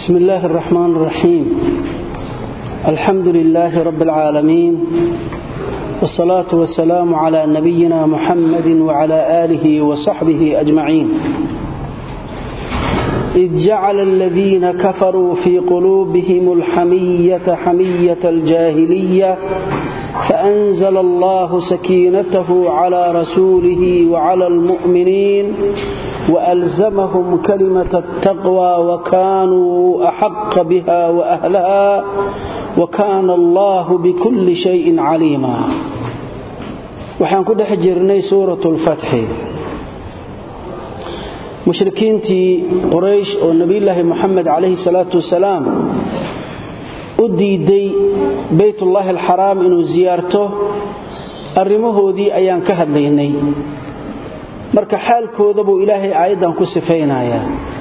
بسم الله الرحمن الرحيم الحمد لله رب العالمين والصلاة والسلام على نبينا محمد وعلى آله وصحبه أجمعين إذ جعل الذين كفروا في قلوبهم الحمية حمية الجاهلية فأنزل الله سكينته على رسوله وعلى المؤمنين وألزمهم كلمة التقوى وكانوا أحق بها وأهلها وكان الله بكل شيء عليما وحان كده حجرني سورة الفتح mushrikiintii quraysh oo nebiyulaahi moxamed calayhi salaatu wasalaam u diiday baytullaahi alxaraam inuu siyaarto arrimahoodii ayaan ka hadlaynay marka xaalkooda buu ilaahay aayaddan ku sifaynayaa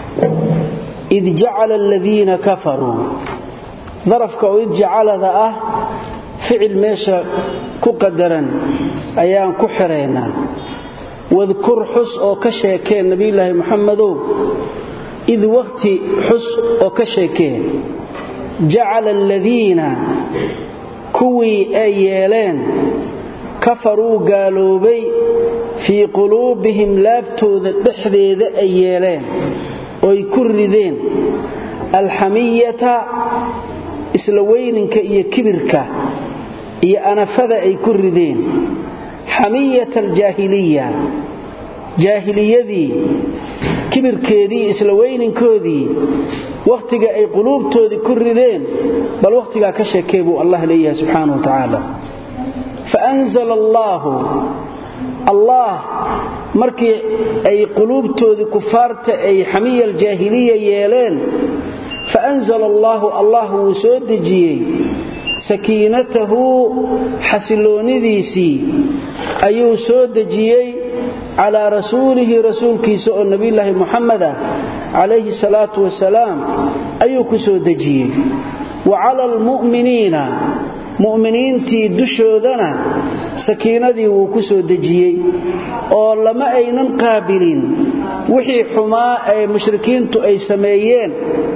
id jacala aladiina kafaruu darafka oo id jacalada ah ficil meesha ku qadaran ayaan ku xiraynaa wadkur xus oo ka sheekee nebiyulaahi moxamedow id wakhti xus oo ka sheekee jacala aladiina kuwii ay yeeleen kafaruu gaaloobay fii quluubihim laabtooda dhexdeeda ay yeeleen oy ku rideen alxamiyata isla weyninka iyo kibirka iyo anafada ay ku rideen xamiyata aljaahiliya jaahiliyadii kibirkeedii isla weyninkoodii wakhtiga ay quluubtoodii ku rideen bal wakhtigaa ka sheekee buu allah leeyahay subxaanah wa tacaala faanzala allaahu allah markii ay quluubtoodii kufaarta ay xamiya aljaahiliya yeeleen faanzala allaahu allah wuu soo dejiyey sakiinatahu xasiloonidiisii ayuu soo dejiyey calaa rasuulihi rasuulkiisa oo nebiyulaahi muxameda calayhi salaatu wasalaam ayuu ku soo dejiyey wa cala almu'miniina mu'miniintii dushoodana sakiinadii wuu ku soo dejiyey oo lama aynan qaabilin wixii xumaa ee mushrikiintu ay sameeyeen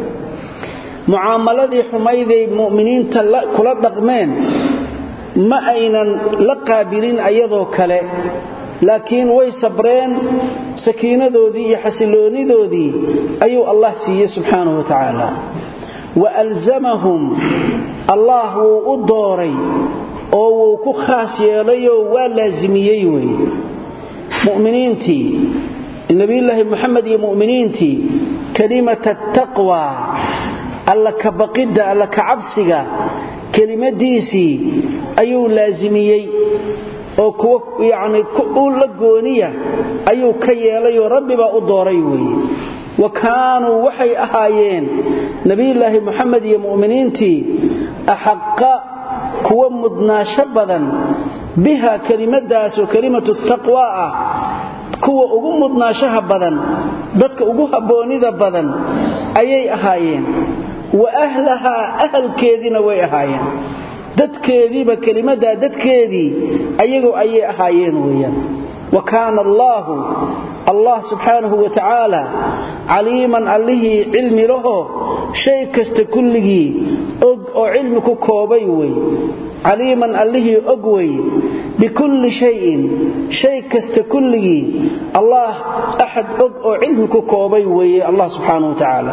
mucaamaladii xumayday mu'miniinta kula dhaqmeen ma aynan la qaabilin ayadoo kale laakiin way sabreen sakiinadoodii iyo xasiloonidoodii ayuu allah siiyey subxaanahu wa tacaala wa alzamahum allah wuu u dooray oo wuu ku khaas yeelayoo waa laasimiyey wey mu'miniintii nebiyulaahi moxamed iyo mu'miniintii kalimata taqwa alla ka baqidda alla ka cabsiga kelimadiisii ayuu laasimiyey oo kuwa yacni u la gooniya ayuu ka yeelayoo rabbibaa u dooray weeye wa kaanuu waxay ahaayeen nebiyulaahi moxamed iyo mu'miniintii axaqa kuwa mudnaasho badan biha kelimadaasoo kelimatu taqwa ah kuwa ugu mudnaashaha badan dadka ugu habboonida badan ayay ahaayeen wa ahlahaa ahalkeediina way ahaayeen dadkeediiba kelimadaa dadkeedii ayagu ayay ahaayeen weeyaan wa kaana allaahu allah subxaanahu wa tacaala caliiman allihii cilmi laho shay kasta kulligii og oo cilmi ku koobay wey caliiman allihii og wey bikulli shayin shay kasta kulligii allah axad og oo cilmi ku koobay weeye allah subxaanahu wa tacaala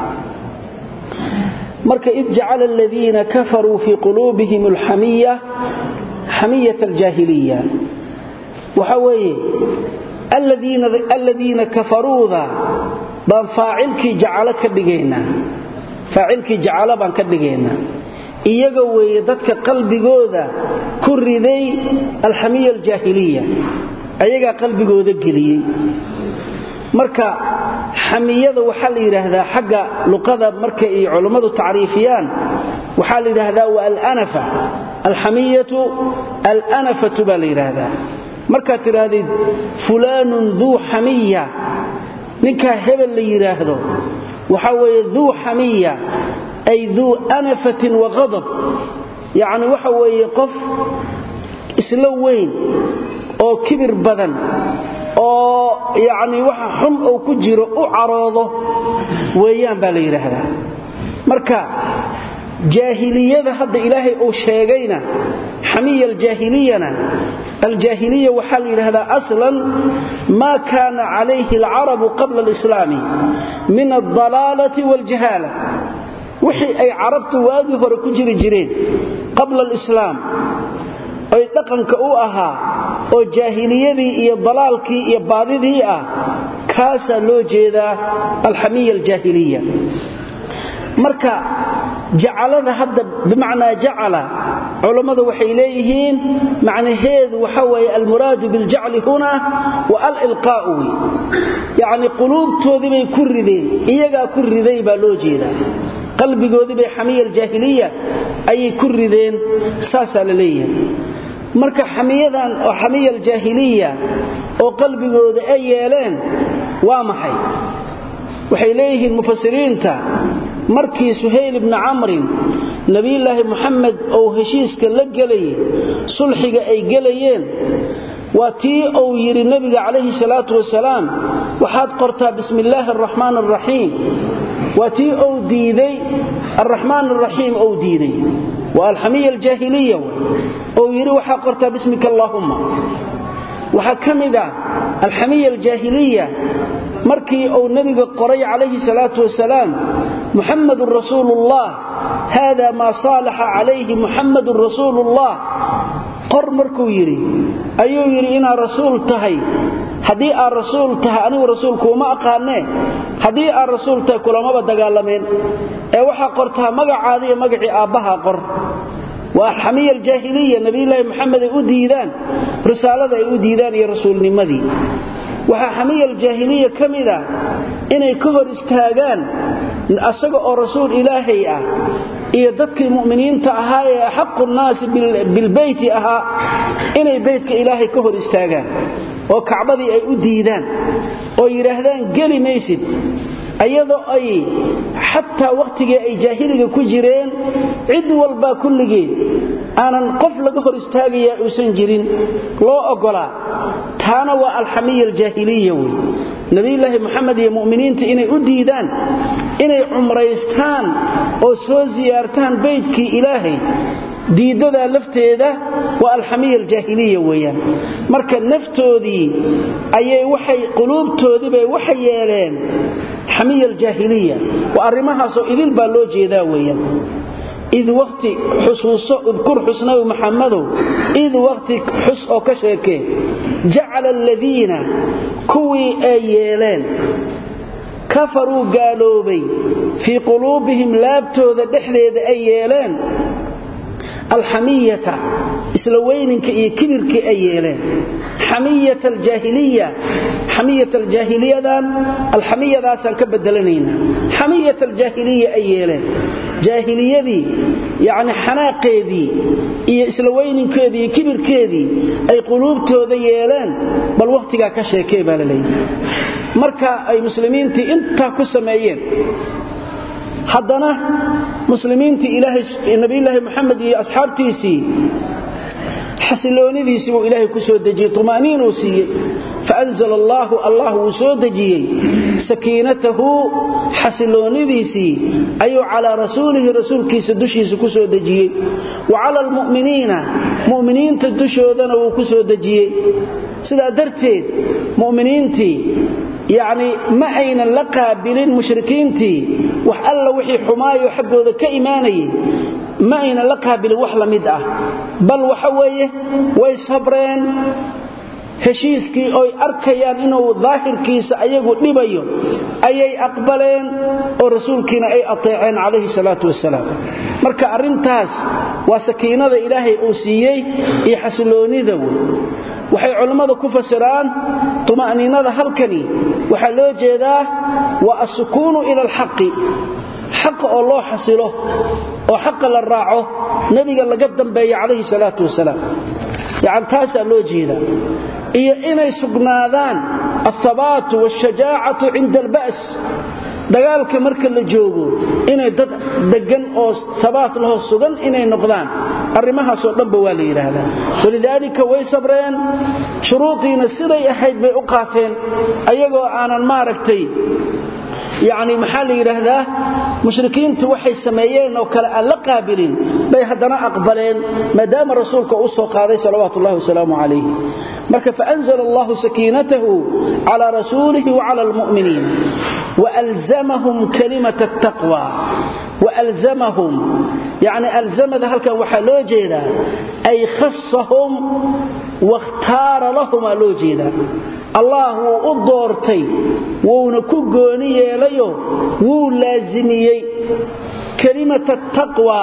marka id jacala aladiina kafaruu fii quluubihim alxamiya xamiyat aljaahiliya waxa weeye aladiina kafaruuda baan faacilkii jacalo ka dhigaynaa faacilkii jacalo baan ka dhigaynaa iyaga weeye dadka qalbigooda ku riday alxamiya aljaahiliya ayagaa qalbigooda geliyey marka xamiyada waxaa la yidhaahdaa xagga luqada marka ay culummadu tacriifiyaan waxaa la yidhaahdaa waa alanafa alxamiyatu alanafatu baa la yidhaahdaa markaad tidhaahdid fulaanun duu xamiya ninkaa hebel la yidhaahdo waxaa weeye duu xamiya ay duu anafatin wa qadab yacni waxa weeye qof isla weyn oo kibir badan oo yacni waxa xun uu ku jiro u caroodo weeyaan baa la yidhaahdaa marka jaahiliyada hadda ilaahay uu sheegayna xamiya aljaahiliyana aljaahiliya waxaa la yidhahdaa aslan maa kaana calayhi alcarabu qabla alislaami min aldalaalati waaljahaala wixii ay carabtu waagii hore ku jiri jireen qabla alislaam oy dhaqanka u ahaa oo jaahiliyadii iyo dalaalkii iyo baadidii ah kaasaa loo jeedaa alxamiya aljaahiliya marka jacalada hadda bimacnaa jacala culammadu waxay leeyihiin macnaheedu waxa weeye almuraadu biljacli huna wa alilqaa'u wey yacni quluubtoodii bay ku rideen iyagaa ku riday baa loo jeedaa qalbigoodii bay xamiya aljaahiliya ayay ku rideen saasaa la leeyahay marka xamiyadan oo xamiya aljaahiliya oo qalbigooda ay yeeleen waa maxay waxay leeyihiin mufasiriinta markii suhayl ibni camrin nebiyulaahi muxamed ou heshiiska la gelayay sulxiga ay gelayeen waa tii uu yidhi nebiga calayhi salaatu wasalaam waxaad qortaa bismi illaahi araxmaan araxiim waa tii uu diiday araxmaan araxiim ou diiday waa alxamiya aljaahiliya ou yidhi waxaa qortaa bismika allaahumma waxaa ka mid ah alxamiya aljaahiliya markii uu nebiga qoray calayhi salaatu wasalaam muxammadun rasuuluullah haada maa saalaxa calayhi muxammadun rasuuluullah qor markuu yidhi ayuu yidhi inaad rasuul tahay haddii aad rasuul tahay anigu rasuulkuuma aqaanee haddii aad rasuul tahay kulamaba dagaalameen ee waxaa qortaa magacaada iyo magacii aabbaha qor waa alxamiya aljaahiliya nebiyulaahi moxamed ay u diidaan risaalada ay u diidaan iyo rasuulnimadii waxaa xamiya aljaahiliya ka mid ah inay ka hor istaagaan asaga oo rasuul ilaahay ah iyo dadkii mu'miniinta ahaa ee axaqu nnaasi bilbeyti ahaa inay beytka ilaahay ka hor istaagaan oo kacbadii ay u diidaan oo yidhaahdaan geli maysid ayadoo ay xataa wakhtigii ay jaahiliga ku jireen cid walbaa kulligeed aanan qof laga hor istaagayaa uusan jirin loo oggolaa taana waa alxamiya aljaahiliya wey nebiyulaahi moxamed iyo mu'miniinta inay u diidaan inay cumraystaan oo soo siyaartaan beydkii ilaahay diiddadaa lafteeda waa alxamiya aljaahiliya weeyaan marka naftoodii ayay waxay quluubtoodiibay waxay yeeleen xamiya aljaahiliya waa arrimahaasoo idil baa loo jeedaa weeyaan id waqti xusuuso udkur xusnawi maxamadow id waqti xus oo ka sheekee jacala aladiina kuwii ay yeeleen kafaruu gaaloobay fii quluubihim laabtooda dhexdeeda ay yeeleen alxamiyata isla weyninka iyo kibirkii ay yeeleen xamiyat aljaahiliya xamiyat aljaahiliyadan alxamiyadaasaan ka bedelanaynaa xamiyat aljaahiliya ay yeeleen jaahiliyadii yacni xanaaqeedii iyo isla weyninkeedii iyo kibirkeedii ay quluubtooda yeeleen bal wakhtigaa ka sheekee baa la leeyahay marka ay muslimiintii intaa ku sameeyeen haddana muslimiintii nabiyulaahi moxamed iyo asxaabtiisii xasiloonidiisii buu ilaahay ku soo dejiyey tuma'niinuu siiyey faanzl allaahu allah wuu soo dejiyey sakiinatahu xasiloonidiisii ayuu calaa rasuulihi rasuulkiisa dushiisa ku soo dejiyey wa cala almu'miniina mu'miniinta dushoodana wuu ku soo dejiyey sidaa darteed mu'miniintii yacni ma aynan la qaabilin mushrikiintii wax alla wixii xumaayo xaggooda ka imaanayay ma aynan la qaabilin wax la mid ah bal waxa weeye way sabreen heshiiskii oy arkayaan inuu daahirkiisa ayagu dhibayo ayay aqbaleen oo rasuulkiina ay ateeceen calayhi salaatu wasalaam marka arrintaas waa sakiinada ilaahay uu siiyey iyo xasiloonnida wey waxay culammadu ku fasiraan tuma'niinada halkani waxaa loo jeedaa waa asukuunu ila alxaqi xaqa oo loo xasilo oo xaqa la raaco nebiga laga dambeeya calayhi salaatu wasalaam yacan taasaa loo jeedaa iyo inay sugnaadaan althabaatu waashajaacatu cinda alba's dagaalka marka la joogo inay dad deggan oo habaat lahoo sugan inay noqdaan arrimahaasoo dhanba waa la yidhaahdaa walidaalika way sabreen shuruudiina siday ahayd bay u qaateen ayagoo aanan maaragtay yani maxaa la yidhaahdaa mushrikiintu waxay sameeyeen oo kale aan la qaabilin bay haddana aqbaleen maadaama rasuulka u soo qaaday salawaatu ullahi wasalaamu calayh marka faanzla allahu sakiinatahu cala rasuulihi wacala almu'miniin waalzamahum kalimat attaqwa waalzamahum yani alzamada halkan waxaa loo jeedaa ay khasahum wakhtaara lahumaa loo jeedaa allah wuu u doortay wuuna ku gooni yeelayo wuu laasimiyey kalimat attaqwa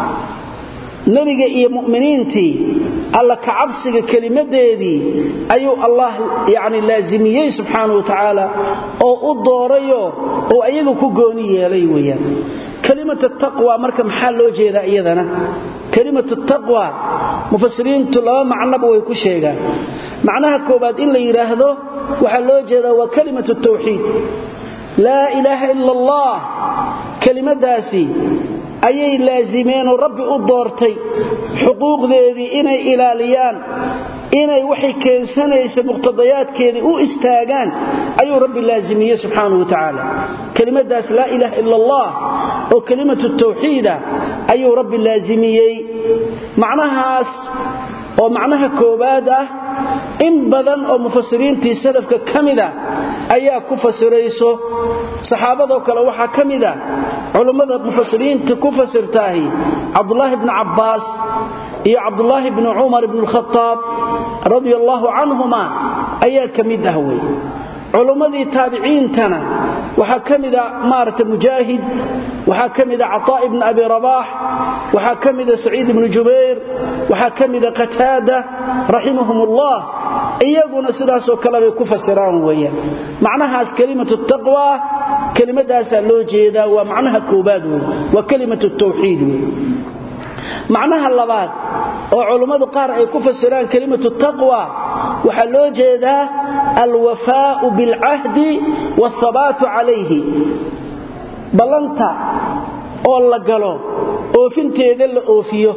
nebiga iyo mu'miniintii alla kacabsiga kelimadeedii ayuu allah yani laasimiyey subxaana wa tacaala oo u doorayo oo ayagu ku gooni yeelay weyaan kalimat taqwa marka maxaa loo jeedaa iyadana kalimat taqwa mufasiriintu laba macnoba way ku sheegaan macnaha koobaad in la yidhaahdo waxaa loo jeedaa waa kalimat tawxiid laa ilaaha ila allah kelimadaasi ayay laasimeenoo rabbi u doortay xuquuqdeedii inay ilaaliyaan inay waxay keensanaysa muqtadayaadkeedii u istaagaan ayuu rabbi laazimiyey subxaanahu wa tacaala kelimadaas laa ilaaha ila allah oo kelimatu tawxiida ayuu rabbi laazimiyey macnahaas oo macnaha koowaad ah in badan oo mufasiriintii salafka ka mida ayaa ku fasirayso saxaabadoo kale waxaa ka mida culummada mufasiriinta ku fasirtaahi cabdulaahi bni cabbaas iyo cabdulaahi bni cumar bni lkhataab radia allaahu canhuma ayaa ka mid ah wey culummadii taabiciintana waxaa ka mida maarata mujaahid waxaa ka mida cataa ibni abi rabaax waxaa ka mida saciid ibni jubayr waxaa ka mida qataada raximahum ullah iyaguna sidaasoo kale bay ku fasiraan weeyaan macnahaas kelimatu taqwa kelimadaasaa loo jeedaa waa macnaha koobaad wey waa kelimatu tawxiid wey macnaha labaad oo culummadu qaar ay ku fasiraan kelimatu taqwa waxaa loo jeedaa alwafaa'u bilcahdi waathabaatu calayhi ballanta oo la galo oofinteeda la oofiyo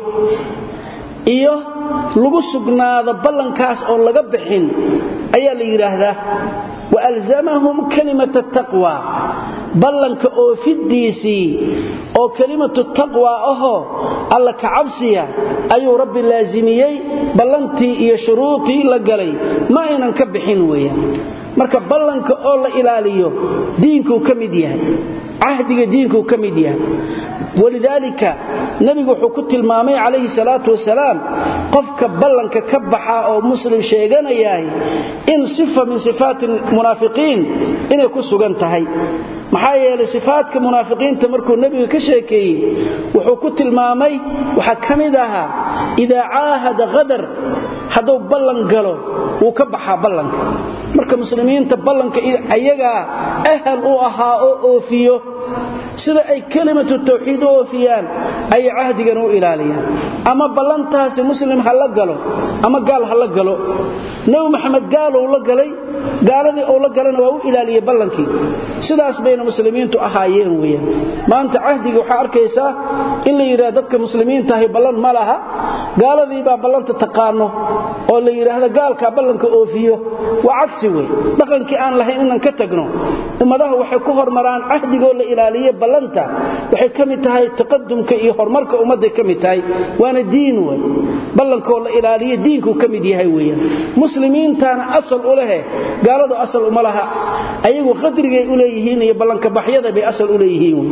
iyo lagu sugnaado ballankaas oo laga bixin ayaa la yidhaahdaa waalzamahum kalimat taqwa ballanka oofidiisii oo kelimatu taqwa ahoo alla kacabsiya ayuu rabbi laasimiyey ballantii iyo shuruudii la galay ma aynan ka bixin weeyaan marka ballanka oo la ilaaliyo diinkuu ka mid yahay cahdiga diinkuu ka mid yahay walidaalika nebigu wuxuu ku tilmaamay calayhi salaatu wasalaam qofka ballanka ka baxa oo muslim sheeganayahay in sifa min sifaati munaafiqiin inay ku sugan tahay maxaa yeelay sifaadka munaafiqiinta markuu nebiga ka sheekeeyey wuxuu ku tilmaamay waxaa ka mid ahaa idaa caahada qadar hadduu ballan galo wuu ka baxaa ballanka marka muslimiinta ballanka ayagaa ahal u ahaa oo oofiyo sida ay kelimatu tawxiid u oofiyaan ayay cahdigan u ilaaliyaan ama ballantaasi muslim ha la galo ama gaal ha la galo nebi maxamed gaalou la galay gaaladii ou la galana waa u ilaaliyey ballankii sidaas bayna muslimiintu ahaayeen weyaan maanta cahdiga waxaa arkaysaa in la yidhahda dadka muslimiintahay ballan ma laha gaaladii baa ballanta taqaano oo la yidhaahda gaalkaa ballanka oofiyo waa cagsi wey dhaqankii aan lahayn inaan ka tagno ummadaha waxay ku hormaraan cahdigoo la ilaaliye ballanta waxay ka mid tahay taqadumka iyo horumarka ummadday ka mid tahay waana diin wey ballankoo la ilaaliye diinkuu ka mid yahay weyaan muslimiintaana asal u lehe gaaladu asal uma laha ayagu qadrigay u leeyihiin iyo ballanka baxyada bay asal u leeyihiin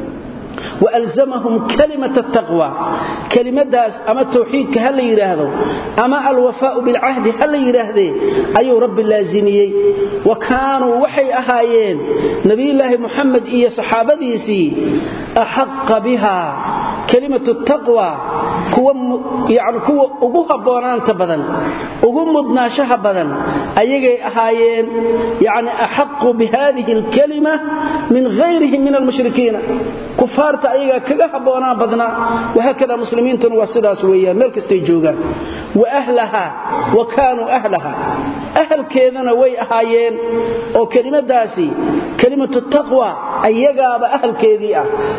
walzamahum kalimat taqwa kelimadaas ama tawxiidka ha la yidhaahdo ama alwafaau bilcahdi ha la yidhaahdee ayuu rabbi laazimiyey wa kaanuu waxay ahaayeen nabiyulaahi muxamed iyo saxaabadiisii axaqa biha kelimatu taqwa kuwa ugu habboonaanta badan ugu mudnaashaha badan ayagay ahaayeen yani axaqu bihadihi alkalima min hayrihim min almushrikiina kufaarta ayagaa kaga habboonaan badnaa wahaakada muslimiintuna waa sidaas weeyaan meel kastay joogaan wa ahlaha wa kaanuu ahlaha ahalkeedana way ahaayeen oo kelimadaasi kelimatu taqwa ayagaaba ahalkeedii ah ayagaa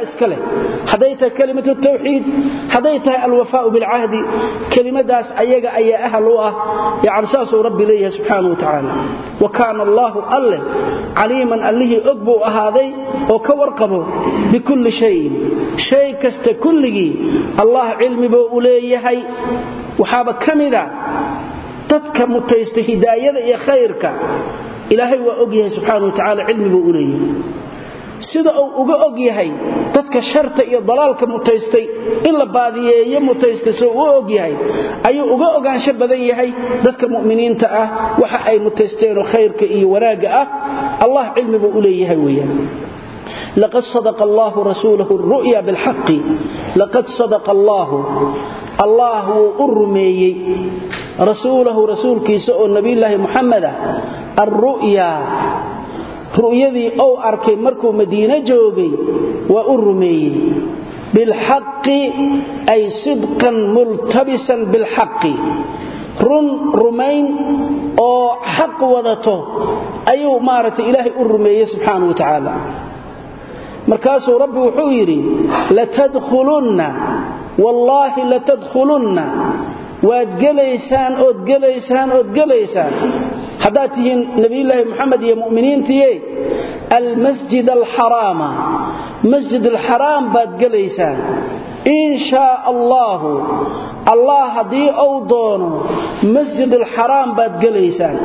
iska leh hadday tahay kelimatu tawxiid hadday tahay alwafaau bilcahdi kelimadaas ayaga ayaa ahal u ah yani saasuu rabbi leeyahay subxaana wa tacaala wa kaana allaahu alleh caliiman allihii og buu ahaaday oo ka warqabo bikulli shayin shay kasta kulligii allah cilmi buu u leeyahay waxaaba ka mida dadka mutaysta hidaayada iyo khayrka ilaahay waa og yahay subxaana wa tacala cilmi buu u leeyahay sida uu uga og yahay dadka sharta iyo dalaalka mutaystay in la baadiyeeyo mutaystay soo u og yahay ayuu uga ogaansho badan yahay dadka mu'miniinta ah waxa ay mutaysteenoo khayrka iyo wanaagga ah allah cilmi buu u leeyahay weeyaan لقد صدق الله رسوله الرؤيا بالحق لقد صدق الله الله أرمي رسوله رسول كيساء النبي الله محمد الرؤيا رؤيذي أو أركي مركو مدينة جوغي وأرمي بالحق أي صدقا ملتبسا بالحق run rumayn oo xaq wadato ayuu maaragtay ilaahay u rumeeyey subxaana wa tacaala markaasuu rabbi wuxuu yidhi latadkhulunna wallaahi latadkhulunna waad gelaysaan ood gelaysaan ood gelaysaan haddaad tihiin nebiyulaahi moxamed iyo mu'miniintiye almasjid alxaraama masjid alxaraam baad gelaysaan in shaa allaahu allah haddii uu doono masjid alxaraam baad gelaysaan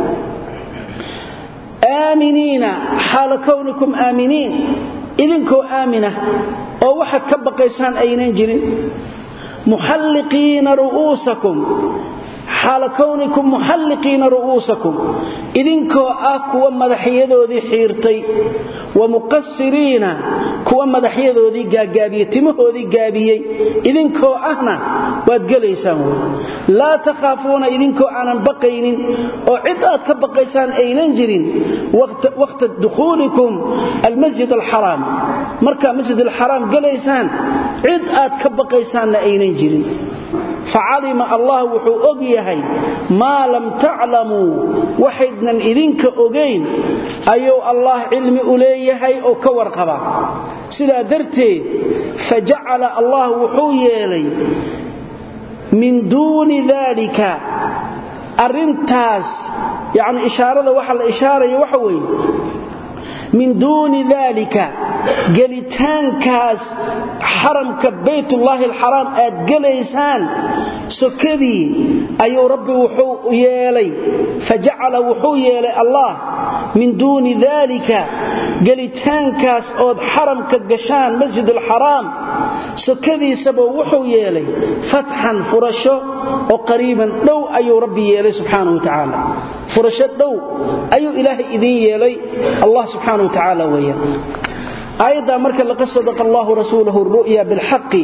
aaminiina xaala kownikum aaminiin idinkoo aamina oo waxaad ka baqaysaan aynan jirin muxalliqiina ru'uusakum xaala kownikum muxalliqiina ru'uusakum idinkoo ah kuwa madaxyadoodii xiirtay wa muqasiriina kuwa madaxyadoodii gaagaabiye timahoodii gaabiyey idinkoo ahna waad gelaysaan wey laa takhaafuuna idinkoo aanan baqaynin oo cid aad ka baqaysaan aynan jirin waqta dukhuulikum almasjid alxaraam markaa masjid alxaraam gelaysaan cid aad ka baqaysaanna aynan jirin facalima allah wuxuu og yahay maa lam taclamuu waxaydnan idinka ogayn ayuu allah cilmi u leeyahay oo ka warqaba sidaa darteed fajacala allah wuxuu yeelay min duuni daalika arrintaas yacni ishaarada waxa la ishaaraya waxa weeye min duuni daalika gelitaankaas xaramka baytullaahi alxaraam aad gelaysaan sokadii ayuu rabbi wuxuu yeelay fajacala wuxuu yeelay allah min duuni daalika gelitaankaas ood xaramka gashaan masjid alxaraam sokadiisaba wuxuu yeelay fatxan furasho oo qariiban dhow ayuu rabbi yeelay subxaana wa tacaala furasho dhow ayuu ilaahay idiin yeelay allah subxaana wa tacaala weeyaan aayaddaa marka laqad sadaqa allahu rasuulahu ru'ya bilxaqi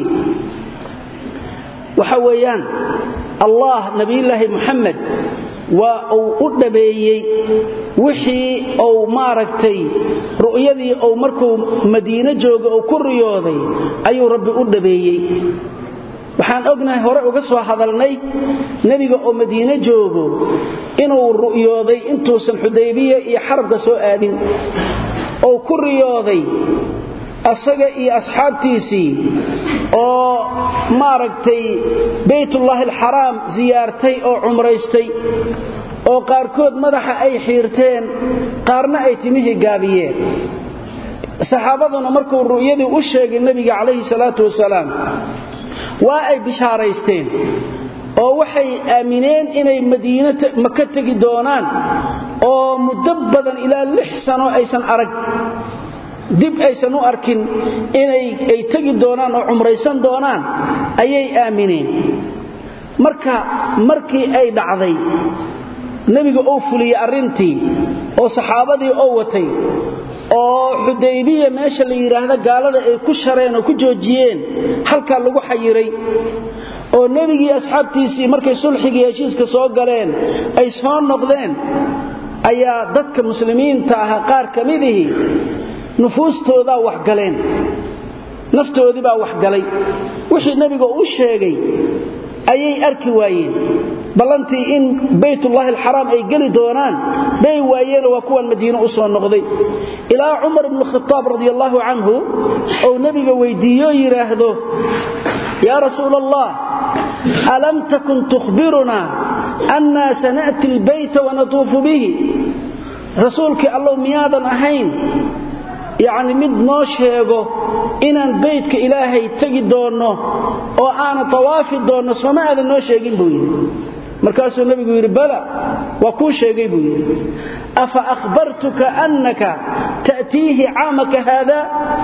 waxa weeyaan allah nabiyulaahi muxamed waa uu u dhabeeyey wixii uu maaragtay ru'yadii uu markuu madiino jooga uu ku riyooday ayuu rabbi u dhabeeyey waxaan ognahay hore uga soo hadalnay nebiga oo madiine joogo inuu ru'yooday intuusan xudaybiya iyo xarabka soo aadin ou ku riyooday asaga iyo asxaabtiisii oo maaragtay baytullaahi alxaraam siyaartay oo cumraystay oo qaarkood madaxa ay xiirteen qaarna ay timihii gaabiyeen saxaabaduna markuu ru'yadii u sheegay nebiga calayhi salaatu wasalaam waa ay bishaaraysteen oo waxay aamineen inay madiina maka tegi doonaan oo muddo badan ilaa lix sano aysan arag dib aysan u arkin inay ay tegi doonaan oo cumraysan doonaan ayay aamineen marka markii ay dhacday nebiga oo fuliyey arrintii oo saxaabadii oo watay oo xudaybiya meesha la yidhaahda gaalada ay ku shareen oo ku joojiyeen halkaa lagu xayiray oo nebigii asxaabtiisii markay sulxigii heshiiska soo galeen ay soo noqdeen ayaa dadka muslimiinta ahaa qaar ka midihii nufuustoodaa waxgaleen naftoodii baa waxgalay wixii nebiga u sheegay ayay arki waayeen ballantii in baytullaahi alxaraam ay geli doonaan bay waayeeno waa kuwan madiine u soo noqday ilaa cumar ibnu khitaab radi allaahu canhu ou nebiga weyddiiyo yidhaahdo yaa rasuula allah alam takun tukhbirunaa annaa sana'ti albayta wanatuufu bihi rasuulkii allow miyaadan ahayn yacni mid noo sheego inaan baydka ilaahay tegi doonno oo aanan tawaafi doonno sooma aadan noo sheegin buu yidhi markaasuu nebigu yidhi bala waa kuu sheegay buu yidhi afa akhbartuka annaka ta'tiihi caamaka haada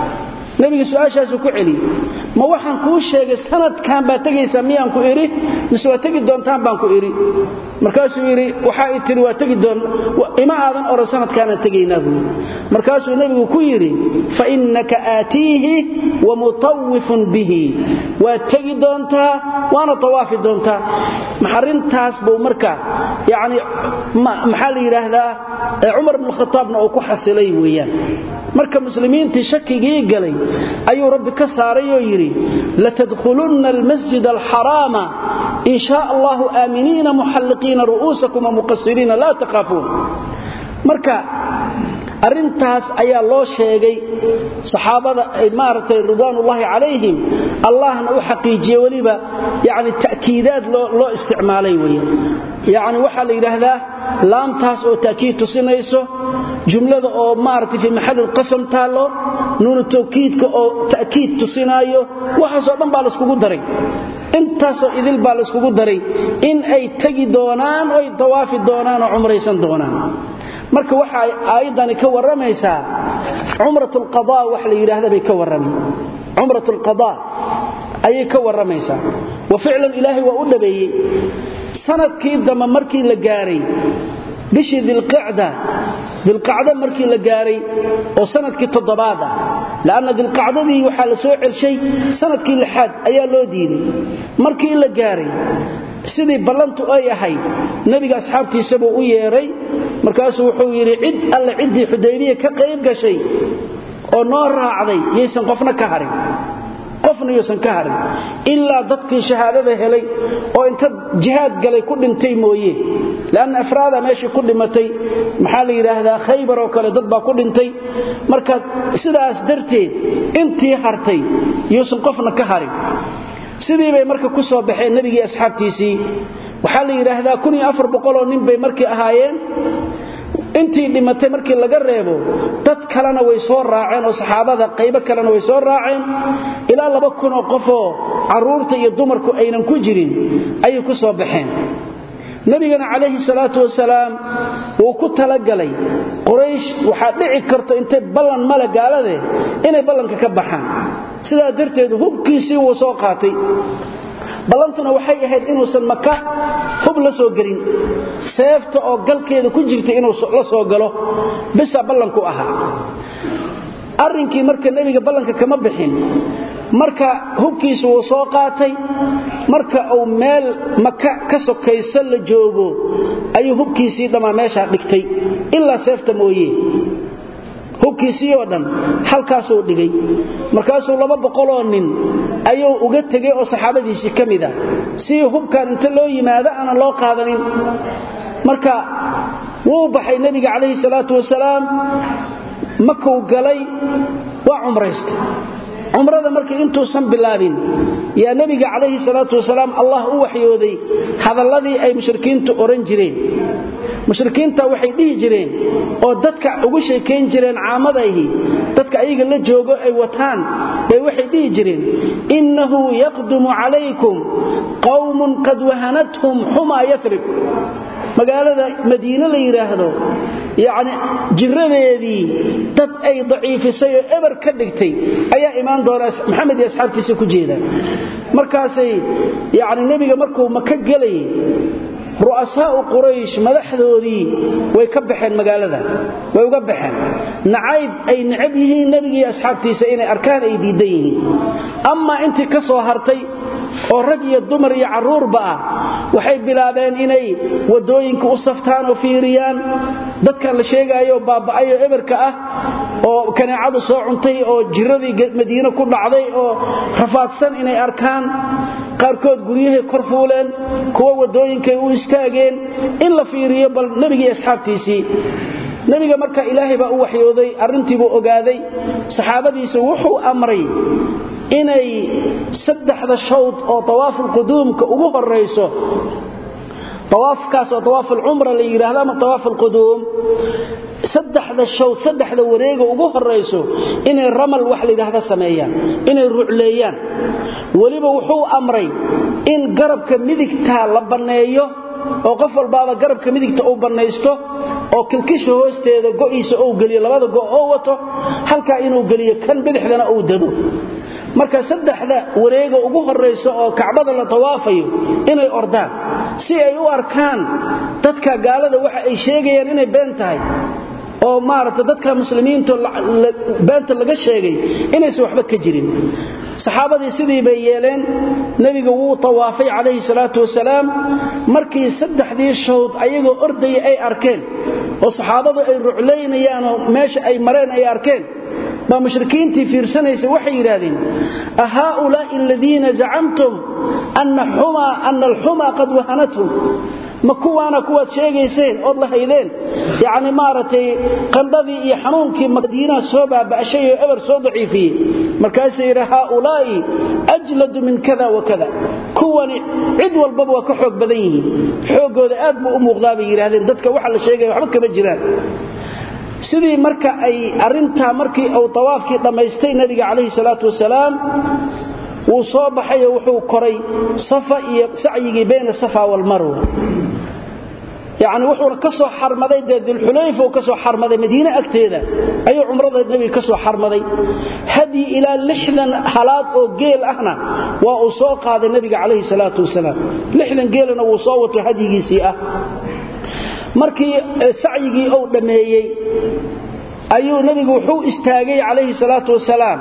nebiga su'aashaasuu ku celiyey ma waxaan kuu sheegay sanadkan baad tegaysaa miyaan ku idhi mise waa tegi doontaan baan ku idhi markaasuu yidhi waxaa i tihi waa tegi doon ima aadan odhan sanadkaanaan tegaynaa buu yidhi markaasuu nebigu ku yidhi fa innaka aatiihi wa mutawifun bihi waad tegi doontaa waana tawaafi doontaa maxarintaas buu marka yacni maxaa la yidhaahdaa cumar bnu khataabna uu ku xasilay weeyaan marka muslimiintii shakigii galay ayuu rabbi ka saaray oo yidhi latadkhulunna almasjid alxaraama in shaa allahu aaminiina muxalliqiina ru'uusakum wamuqasiriina laa takhaafuun marka arrintaas ayaa loo sheegay saxaabada maaragtay ridwaanullaahi calayhim allahna u xaqiijiye weliba yani ta'kiidaad loo isticmaalay weeyaan yacni waxaa la yidhaahdaa laamtaas oo ta'kiid tusinayso jumlada oo maaragtay fii maxalli qasam taallo nuunu tawkiidka oo ta'kiid tusinaayo waxaasoo dhan baa laiskugu daray intaasoo idil baa laiskugu daray in ay tegi doonaan oy tawaafi doonaan oo cumraysan doonaan marka waxa aayaddani ka warramaysaa cumrat alqadaa wax la yidhaahda bay ka warramay cumrat alqadaa ayay ka warramaysaa wa ficlan ilaahay waa u dhabeeyey sanadkii dambe markii la gaaray bishii dilqicda dilqacdo markii la gaaray oo sanadkii toddobaad ah la'anna dilqacdadii waxaa la soo celshay sanadkii lixaad ayaa loo diiday markii la gaaray sidii ballantu ay ahayd nebiga asxaabtiisa buu u yeedhay markaasuu wuxuu yidhi cid alle ciddii xudaybiya ka qayb gashay oo noo raacday yaysan qofna ka harin qofna yuusan ka harin ilaa dadkii shahaadada helay oo inta jihaad galay ku dhintay mooye leanna afraada meeshii ku dhimatay maxaa la yidhaahdaa khaybar oo kale dad baa ku dhintay marka sidaas darteed intii hartay yuusan qofna ka harin sidii bay marka ku soo baxeen nebigii asxaabtiisii waxaa la yidhaahdaa oo nin bay markii ahaayeen intii dhimatay markii laga reebo dad kalena way soo raaceen oo saxaabada qaybo kalena way soo raaceen ilaa laba kunoo qofoo carruurta iyo dumarku aynan ku jirin ayay ku soo baxeen nebigana calayhi salaatu wasalaam wuu ku talagalay quraysh waxaa dhici karto intay ballan male gaalade inay ballanka ka baxaan sidaa darteed hubkiisii wuu soo qaatay ballantuna waxay ahayd inuusan maka hub la soo gelin seefta oo galkeeda ku jirta inuu la soo galo bisa ballanku ahaa arrinkii marka nebiga ballanka kama bixin marka hubkiisa wuu soo qaatay marka uu meel maka ka sokayso la joogo ayuu hubkiisii dhammaa meeshaa dhigtay ilaa seefta mooye hubkiisii oo dhan halkaasuu dhigay markaasuu laba boqoloo nin ayuu uga tegay oo saxaabadiisii ka mid a si hubkan inta loo yimaado aanan loo qaadanin marka wuu baxay nebiga calayhi salaatu wasalaam makuu galay waa cumraystay cumrada markii intuusan bilaabin yaa nebiga calayhi salaatu wasalaam allah u waxyooday hadalladii ay mushrikiintu odhan jireen mushrikiinta waxay dhihi jireen oo dadka ugu sheekayn jireen caamadayhi dadka ayaga la joogo ay wataan bay waxay dhihi jireen innahu yaqdumu calaykum qawmun qad wahanathum xumaa yatrib magaalada madiine la yidhaahdo yacni jiradeedii dad ay daciifisay oo eber ka dhigtay ayaa imaan doona maxamed iyo asxaabtiisa ku jeeda markaasay yacni nebiga markuu maka gelayay ru'asaa'u quraysh madaxdoodii way ka baxeen magaalada way uga baxeen nacayb ay necab yihiin nebigii asxaabtiisa inay arkaan ay diidan yihiin amaa intii ka soo hartay oo rag iyo dumar iyo carruurba ah waxay bilaabeen inay waddooyinka u saftaan oo fiiriyaan dadkan la sheegaayo baaba'ayoo eberka ah oo kaneecadu soo cuntay oo jiradii madiine ku dhacday oo rafaadsan inay arkaan qaarkood guryahay kor fuuleen kuwa waddooyinkay u istaageen in la fiiriyo bal nebigii asxaabtiisii nebiga marka ilaahay baa u waxyooday arrintiibuu ogaaday saxaabadiisa wuxuu amray inay saddexda shawd oo tawaafulquduumka ugu horayso awaafkaas oo awaafulcumra la yidhaahdo ama awaafulquduum saddexda shawd saddexda wareega ugu horayso inay ramal wax layidhaahda sameeyaan inay rucleeyaan weliba wuxuu amray in garabka midigta la banneeyo oo qof walbaaba garabka midigta uu bannaysto oo kilkisha hoosteeda go'iisa ou geliyo labada go' oo wato halkaa inuu geliyo kan bidixdana uu dado marka saddexda wareega ugu horayso oo kacbada la tawaafayo inay ordaan si ay u arkaan dadka gaalada waxa ay sheegayaan inay been tahay oo maaragta dadka muslimiinta beenta laga sheegay inaysan waxba ka jirin saxaabadii sidii bay yeeleen nebiga wuu tawaafay calayhi salaatu wasalaam markii saddexdii shawd ayagoo ordaya ay arkeen oo saxaabadu ay ruclaynayaanoo meesha ay mareen ay arkeen baa mushrikiintii fiirsanaysa waxay yidhaahdeen a haaulaa'i aladiina zacamtum ana alxumaa qad wahanathum ma kuwaana kuwaad sheegayseen ood la haydeen yacni maaragtay qandhadii iyo xanuunkii madiinaha soo baaba'shay oo eber soo daciifiyey markaasuu yidhi haaulaa'i ajladu min kada wa kada kuwani cid walbaba waa ka xoog badan yihiin xooggooda aad buu u muuqdaa bay yidhaahdeen dadka waxa la sheegaya waxba kama jiraan sidii marka ay arintaa markii uu tawaafkii dhammaystay nabiga calayhi salaatu wasalaam wuu soo baxay oo wuxuu koray safa iyo sacyigii bayna safa walmarwa yacni wuxuuna ka soo xarmaday dee dilxulayfa uu ka soo xarmaday madiine agteeda ayuu cumrada nebiga ka soo xarmaday hadyi ilaa lixdan halaad oo geel ahna waa uu soo qaaday nebiga calayhi salaatu wasalaam lixdan geelana wuu soo wato hadyigiisii ah markii sacyigii uu dhammeeyey ayuu nebigu wuxuu istaagay calayhi salaatu wasalaam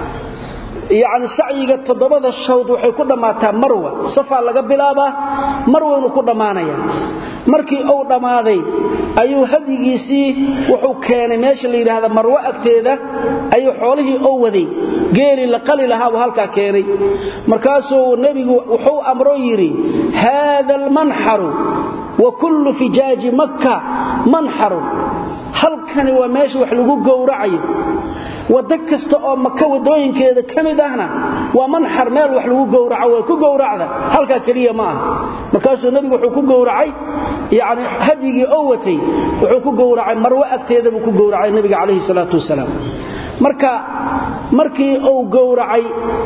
yacni sacyiga toddobada shawd waxay ku dhammaataa marwa safaa laga bilaabaa marwaynu ku dhammaanaya markii uu dhammaaday ayuu hadyigiisii wuxuu keenay meesha la yidhaahda marwo agteeda ayuu xoolihii oo waday geelii la qali lahaa buu halkaa keenay markaasuu nebigu wuxuu amro yidhi haada almanxaru wa kullu fijaaji makka manxarun halkani waa meesha wax lagu gowracayo waddo kasta oo maka waddooyinkeeda ka mid ahna waa manxar meel wax lagu gowraco way ku gowracda halkaa keliya ma aha markaasuu nebigu wuxuu ku gowracay yacni hadyigii oo watay wuxuu ku gowracay marwo agteeda buu ku gowracay nebiga calayhi salaatu wasalaam marka markii uu gowracay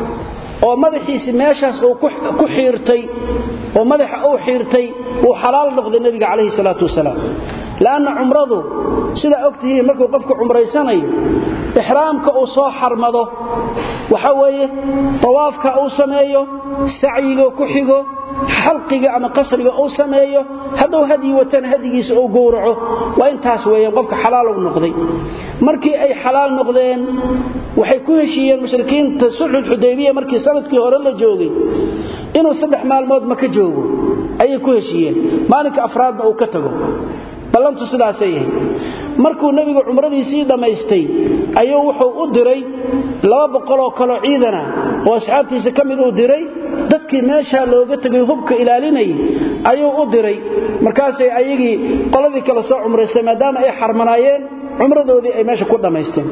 oo madaxiisi meeshaas uu ku xiirtay oo madaxa uu xiirtay uu xalaal noqday nebiga calayhi salaatu wasalaam la'anna cumradu sidaa og tihiin markuu qofku cumraysanayo ixraamka uu soo xarmado waxa weeye tawaafka uu sameeyo sacyiga ku xigo xalqiga ama qasriga uu sameeyo hadduu hadyi watana hadyigiisa uu gowraco waa intaas weeyaan qofka xalaal uu noqday markii ay xalaal noqdeen waxay ku heshiiyeen mushrikiinta sulxul xudaybiya markii sanadkii hore la joogay inuu saddex maalmood maka joogo ayay ku heshiiyeen maalinka afraadna uu ka tago ballantu sidaasay yahay markuu nebigu cumradiisii dhammaystay ayuu wuxuu u diray laba boqoloo kaloo ciidana oo asxaabtiisa ka mid uu diray dadkii meeshaa looga tegay hubka ilaalinayay ayuu u diray markaasay ayagii qoladii kale soo cumraystay maadaama ay xarmanaayeen cumradoodii ay meesha ku dhammaysteen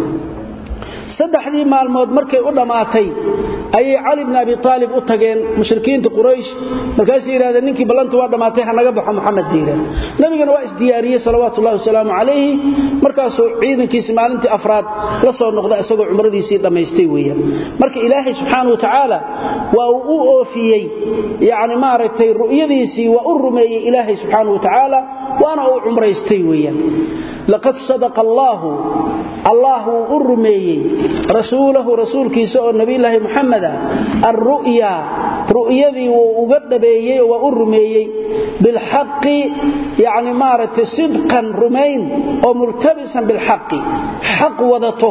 saddexdii maalmood markay u dhammaatay ayay cali bn abi aalib u tageen mushrikiinta quraysh markaasay yidhahdeen ninkii ballantu waa dhammaatay ha naga baxo muxamed diira nabigana waa isdiyaariyey salawaatu ullahi wasalaamu calayhi markaasuu ciidankiisi maalintii afraad la soo noqda isagoo cumradiisii dhammaystay weeyaan marka ilaahay subxaana wa tacaala waa uu u oofiyey yacni maaragtay ru'yadiisii waa u rumeeyey ilaahay subxaana wa tacaala waana uu cumraystay weeyaan laqad sadaqa allaahu allah wuu u rumeeyey rasuulahu rasuulkiisa oo nebiyulaahi muxameda alru'ya ru'yadii wuu uga dhabeeyey oo waa u rumeeyey bilxaqi yacni maaragtay sidqan rumayn oo multabisan bilxaqi xaq wadato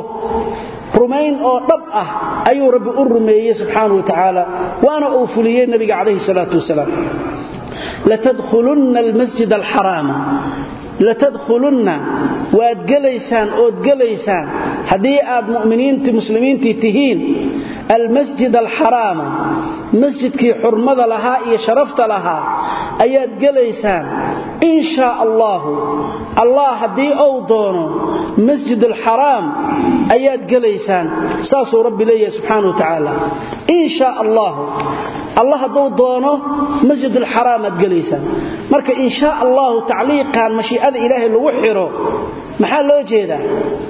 rumayn oo dhab ah ayuu rabbi u rumeeyey subxaana wa tacaala waana uu fuliyey nebiga calayhi salaatu wasalaam latadkhulunna almasjid alxaraama latadkhulunna waad gelaysaan ood gelaysaan haddii aad mu'miniintii muslimiintii tihiin almasjid alxaraama masjidkii xurmada lahaa iyo sharafta lahaa ayaad gelaysaan in shaa allaahu allah haddii ou doono masjid alxaraam ayaad gelaysaan saasuu rabbi leeyahay subxaana wa tacaala in shaa allaahu allah hadduu doono masjid alxaraam aad gelaysaan marka in shaa allahu tacliiqan mashii'ada ilaahay lagu xiro maxaa loo jeedaa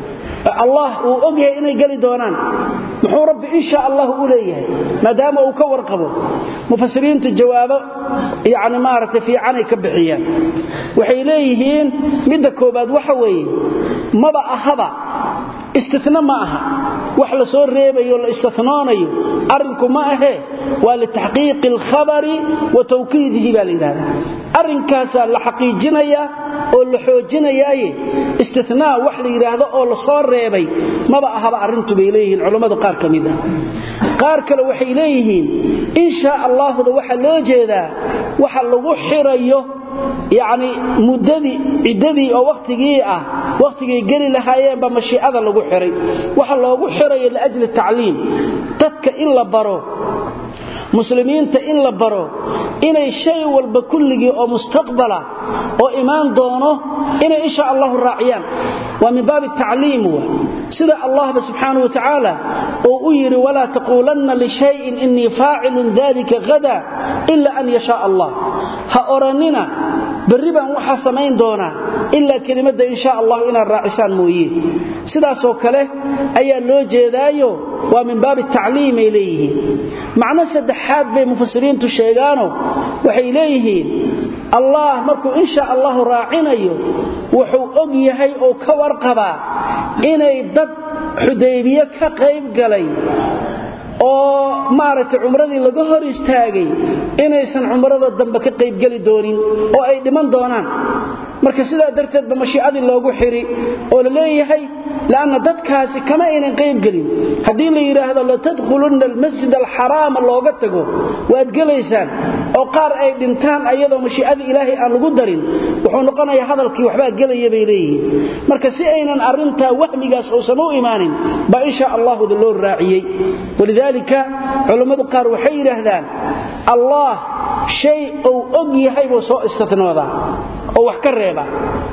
allah uu og yahay inay geli doonaan muxuu rabbi insha allah u leeyahay maadaama uu ka warqabo mufasiriintu jawaabo yani maaragtay fiicanay ka bixiyaan waxay leeyihiin midda koobaad waxa weeye maba ahaba istina ma aha wax la soo reebayo la istinoonayo arrinku ma ahee waa litaxqiiqi alkhabari wa tawkiidihi baa la yidhahdaa arrinkaasaa la xaqiijinayaa oo la xoojinayaaye istinaa wax la yidhaahdo oo la soo reebay maba ahaba arrintu bay leeyihiin culammadu qaar ka mid ah qaar kale waxay leeyihiin in shaa allaahuda waxaa loo jeedaa waxa lagu xirayo yacni muddadii ciddadii oo wakhtigii ah wakhtigay geli lahaayeenba mashiicada lagu xiray waxa loogu xirayo liajli tacliim dadka in la baro muslimiinta in la baro inay shay walba kulligii oo mustaqbala oo imaan doono inay insha allahu raaciyaan waa min baabi tacliim wa sida allahba subxaanahu wa tacaala uu u yidhi walaa taquulanna lishayin innii faacilun dalika hada ila an yashaa allah ha odhannina berri baan waxaa samayn doonaa ilaa kelimadda insha allahu inaad raacisaan mooye sidaasoo kale ayaa loo jeedaayo waa min baabi tacliimay leeyihiin macno saddexaad bay mufasiriintu sheegaano waxay leeyihiin allah markuu insha allahu raacinayo wuxuu og yahay oo ka warqabaa inay dad xudaybiye ka qayb galay oo maaragtay cumradii laga hor istaagay inaysan cumrada dambe ka qaybgeli doonin oo ay dhiman doonaan marka sidaa darteedba mashiicadii loogu xiri oo la leeyahay lanna dadkaasi kama aynan qaybgelin haddii la yidhaahdo latadkhulunna almasjid alxaraama looga tago waad gelaysaan oo qaar ay dhintaan ayadoo mashiicadii ilaahay aan lagu darin wuxuu noqonayaa hadalkii waxbaa gelaya bay leeyihiin marka si aynan arrintaa wahmigaas uusan u imaanin baa insha allahuda loo raaciyey walidaalika culammadu qaar waxay yidhaahdaan allah shay uu og yahay buu soo istinoodaa oo wax ka reeba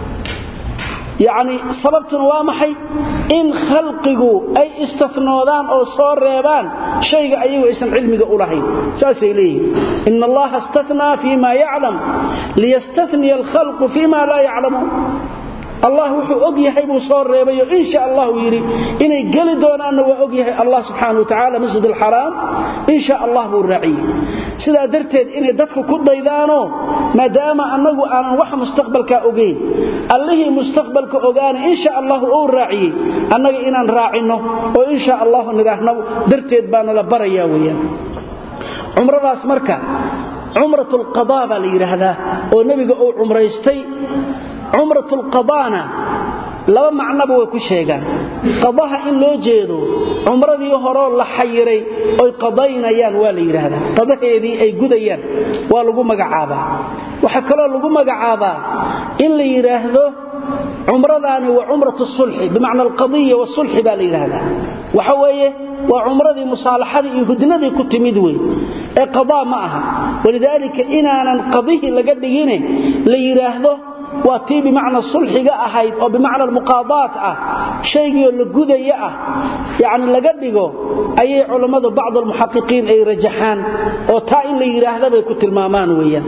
yacni sababtuna waa maxay in khalqigu ay istinoodaan oo soo reebaan shayga ayagu aysan cilmiga u lahayn saasay leeyihin ina allaha istanaa fii ma yaclam liyastaniya alkhalqu fii ma laa yaclamuun allah wuxuu og yahay buu soo reebayo insha allahu yidhi inay geli doonaanna waa og yahay allah subxaana wa tacala masjid alxaraam insha allah buu raaciyey sidaa darteed inay dadku ku daydaanoo maadaama annagu aanan wax mustaqbalkaa ogayn allihii mustaqbalka ogaana insha allahu uu raaciyey annaga inaan raacinno oo insha allahu nidhaahno darteed baana la barayaa weyaan cumradaas marka cumrat lqadaa baa la yidhaahdaa oo nebiga uu cumraystay cumrat lqadaana laba macnoba way ku sheegaan qadaha in loo jeedo cumradii horoo la xayiray oy qadaynayaan waa la yidhaahdaa qadaheedii ay gudayaan waa lagu magacaabaa waxaa kaloo lagu magacaabaa in la yidhaahdo cumradaani waa cumratu sulxi bimacna alqadiya wasulxi baa la yidhaahdaa waxa weeye waa cumradii musaalaxadii iyo hudnadii ku timid wey ee qadaa ma aha walidaalika inaanan qadihii laga dhigine la yidhaahdo waa tii bimacna sulxiga ahayd oo bimacna almuqaadaat ah shaygiioo la gudaya ah yacni laga dhigo ayay culammadu bacdu almuxaqiqiin ay rajaxaan oo taa in la yidhaahda bay ku tilmaamaan weeyaan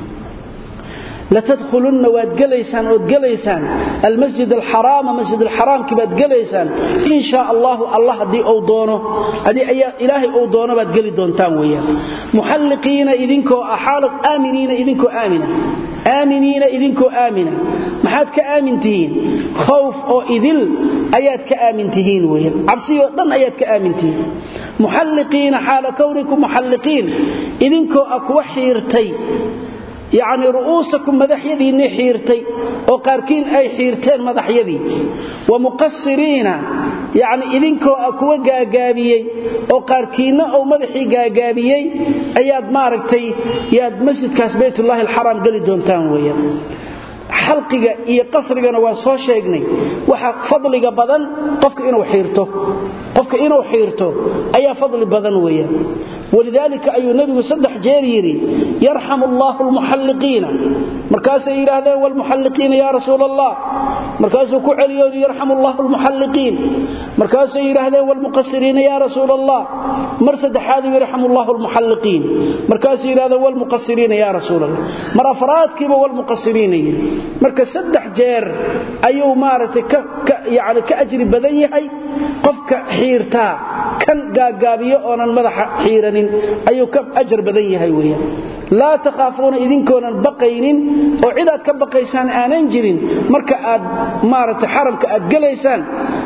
latadkhulunna waad gelaysaan ood gelaysaan almasjid alxaraama masjid alxaraamkii baad gelaysaan in shaa allahu allah haddii uu doono haddii ayaa ilaahay uu doono baad geli doontaan weeyaan muxalliqiina idinkoo ah xaalad aaminiina idinkoo aamina aaminiina idinkoo aamina maxaad ka aamin tihiin khowf oo idil ayaad ka aamin tihiin weeyaan cabsiyoo dhan ayaad ka aamin tihiin muxalliqiina xaala kownikum muxalliqiin idinkoo ah kuwa xiirtay yacni ru'uusakum madaxyadiinni xiirtay oo qaarkiin ay xiirteen madaxyadii wa muqasiriina yacni idinkoo ah kuwa gaagaabiyey oo qaarkiinna ou madaxii gaagaabiyey ayaad maaragtay yaad masjidkaas baytullaahi alxaraam geli doontaan weeyaan xalqiga iyo qasrigana waan soo sheegnay waxa fadliga badan qofka inuu xiirto qofka inuu xiirto ayaa fadli badan weeyaan walidaalika ayuu nabigu saddex jeer yidhi yarxamu allaahu almuxalliqiina markaasay yidhaahdeen walmuxalliqiina yaa rasuul allah markaasuu ku celiyo yarxamu allahu almuxalliqiin markaasay yidhaahdeen walmuqasiriina yaa rasuul allah mar saddexaaduu yarxamu allahu almuxalliqiin markaasay yidhahdeen walmuqasiriina yaa rasuul allah mar afraadkiiba walmuqasiriina yidhi marka saddex jeer ayuu maaragtay yani ka ajri badan yahay qofka xiirtaa kan gaagaabiyo oonan madaxa xiiranin ayuu ka ajar badan yahay weeyaan laa takhaafuuna idinkoonan baqaynin oo cid aad ka baqaysaan aanan jirin marka aad maaragtay xaramka aad gelaysaan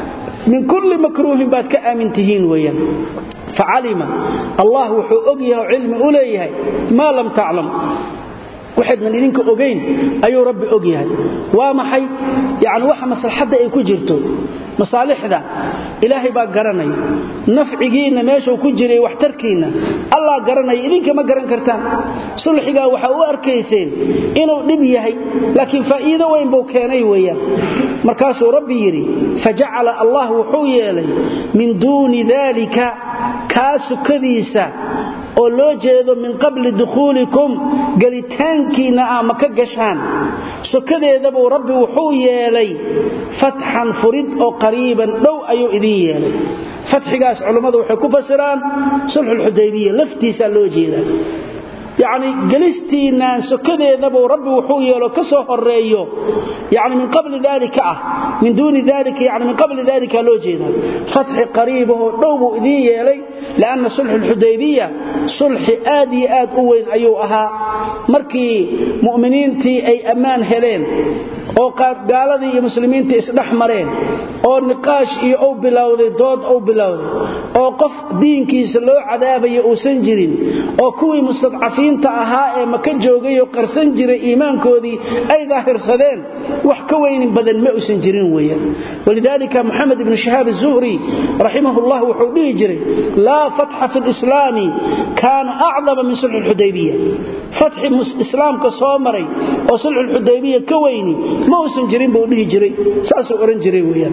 min kulli makruuhin baad ka aamin tihiin weeyaan facalima allah wuxuu og yahay oo cilmi u leeyahay maa lam taclam waxaydnan idinka ogayn ayuu rabbi og yahay waa maxay yani waxa maslaxadda ay ku jirto masaalixda ilaahay baa garanaya nafcigiinna meeshuu ku jiray waxtarkiinna allah garanaya idinka ma garan kartaan sulxigaa waxaa u arkayseen inuu dhib yahay laakiin faa'iido weyn buu keenay weeyaan markaasuu rabbi yidhi fajacala allah wuxuu yeelay min duuni daalika kaa sukadiisa oo loo jeedo min qabli dukhuulikum gelitaankiinna aa ma ka gashaan sokadeedabuu rabbi wuxuu yeelay fatxan furid oo qariiban dhow ayuu idin yeelay fatxigaas culummadu waxay ku fasiraan sulxulxudaybiya laftiisaa loo jeedaa yacni gelistiinaan sokadeedabuu rabbi wuxuu yeelo ka soo horeeyo yani min qabli daalika ah min duuni daalika yani min qabli daalika loo jeedaa fatxi qariibahoo dhow buu idiin yeelay lianna sulxu lxudaybiya sulxi aad iyo aad u weyn ayuu ahaa markii mu'miniintii ay ammaan heleen oo gaaladii iyo muslimiintii isdhex mareen oo niqaash iyo u bilowday dood u bilowday oo qof diinkiisa loo cadaabayo uusan jirin oo kuwii mustadcafiinta ahaa ee maka joogayoo qarsan jiray iimaankoodii ay daahirsadeen wax ka weynin badan ma usan jirin weeyaan walidaalika moxamed ibnu shahaab azuhri raximahullah wuxuu dhihi jiray laa fatxa fi lislaami kaana acdama min sulxi lxudaybiya fatxi islaamka soo maray oo sulxulxudaybiya ka weyni ma uusan jirin buu dhihi jiray saasuu odhan jiray weeyaan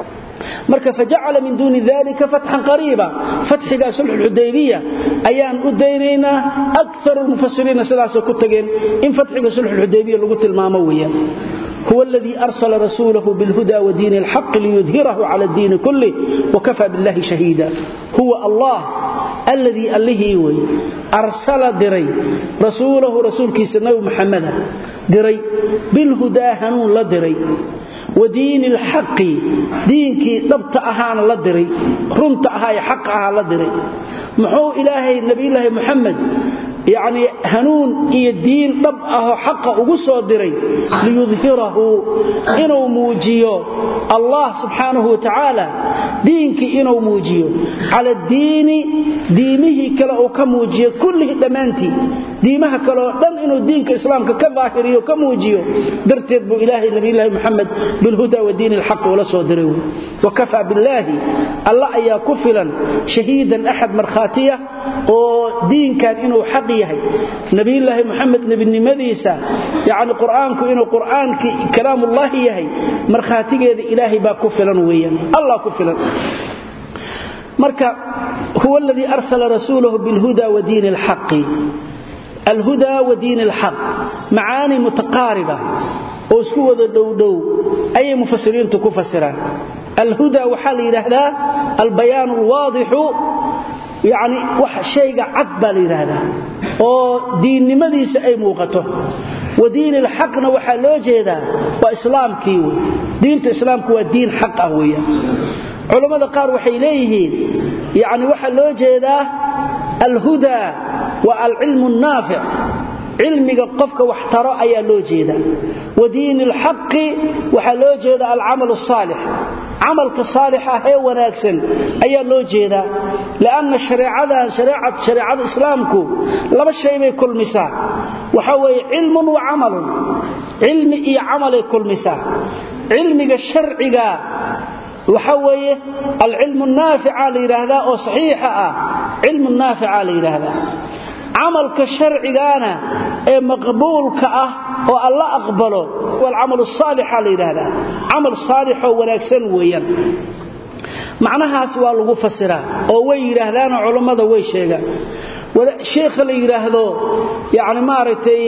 marka fajacala min duuni dalika fatxan qariiba fatxigaa sulxulxudaybiya ayaan u daynaynaa akaru lmufasiriina sidaasay ku tageen in fatxiga sulxulxudaybiya lagu tilmaamo weeyaan huwa aladii arsala rasuulahu bilhuda wadiini alxaqi liyudhirahu cala addiini kulih wakafaa billahi shahiida huwa allah alladii allihii wey arsala diray rasuulahu rasuulkiisa nabi muxameda diray bilhudaa hanuun la diray wadiini alxaqi diinkii dhabta ahaana la diray runta ahaa ee xaqa ahaa la diray muxuu ilaahay nebiyulaahi muxamed yacnii hanuun iyo diin dhab ahoo xaqa ugu soo diray liyudhirahu inuu muujiyo allah subxaanahu watacaala diinkii inuu muujiyo cala addiini diimihii kale uu ka muujiyo kullihii dhammaantii diimaha kaleoo dhan inuu diinka islaamka ka daahiriyo ka muujiyo darteed buu ilaahay nabiyulaahi muxamed bilhuda wadiini alxaqi ula soo diray wey wakafaa billaahi alla ayaa ku filan shahiidan axad markhaatiya oo diinkan inuu xaq yahay nabiyulaahi muxamed nebinimadiisa yacni qur'aanku inuu qur'aankii kalaamullaahi yahay markhaatigeeda ilaahay baa ku filan weeyaan allah ku filan marka huwa aladii arsala rasuulahu bilhuda wadiini alxaqi alhuda wadiini alxaq macaani mutaqaariba oo isku wada dhowdhow ayay mufasiriintu ku fasiraan alhuda waxaa la yidhaahdaa albayaan alwaadixu yani wax shayga cad baa la yidhaahdaa oo diinnimadiisa ay muuqato wadiini alxaqna waxaa loo jeedaa waa islaamkii wey diinta islaamku waa diin xaq ah weeyaan culammada qaar waxay leeyihiin yani waxaa loo jeedaa alhuda waa alcilmu naafic cilmiga qofka wax taro ayaa loo jeedaa wadiini alxaqi waxaa loo jeeda alcamal asaalix camalka saalix ah ee wanaagsan ayaa loo jeedaa lianna shareecadan shareecada islaamku laba shay bay kulmisaa waxa weeye cilmun wa camalun cilmi iyo camalay kulmisaa cilmiga sharciga waxa weeye alcilmu naafica la yidhaahdaa oo saxiixa ah cilmu naafica la yidhaahdaa camalka sharcigaana ee maqbuulka ah oo alla aqbalo walcamal saalixa la yidhaahdaa camal saalixoo wanaagsan weeyaan macnahaas waa lagu fasiraa oo way yidhaahdaanoo culummada way sheegaan sheekha la yidhaahdo yani maaragtay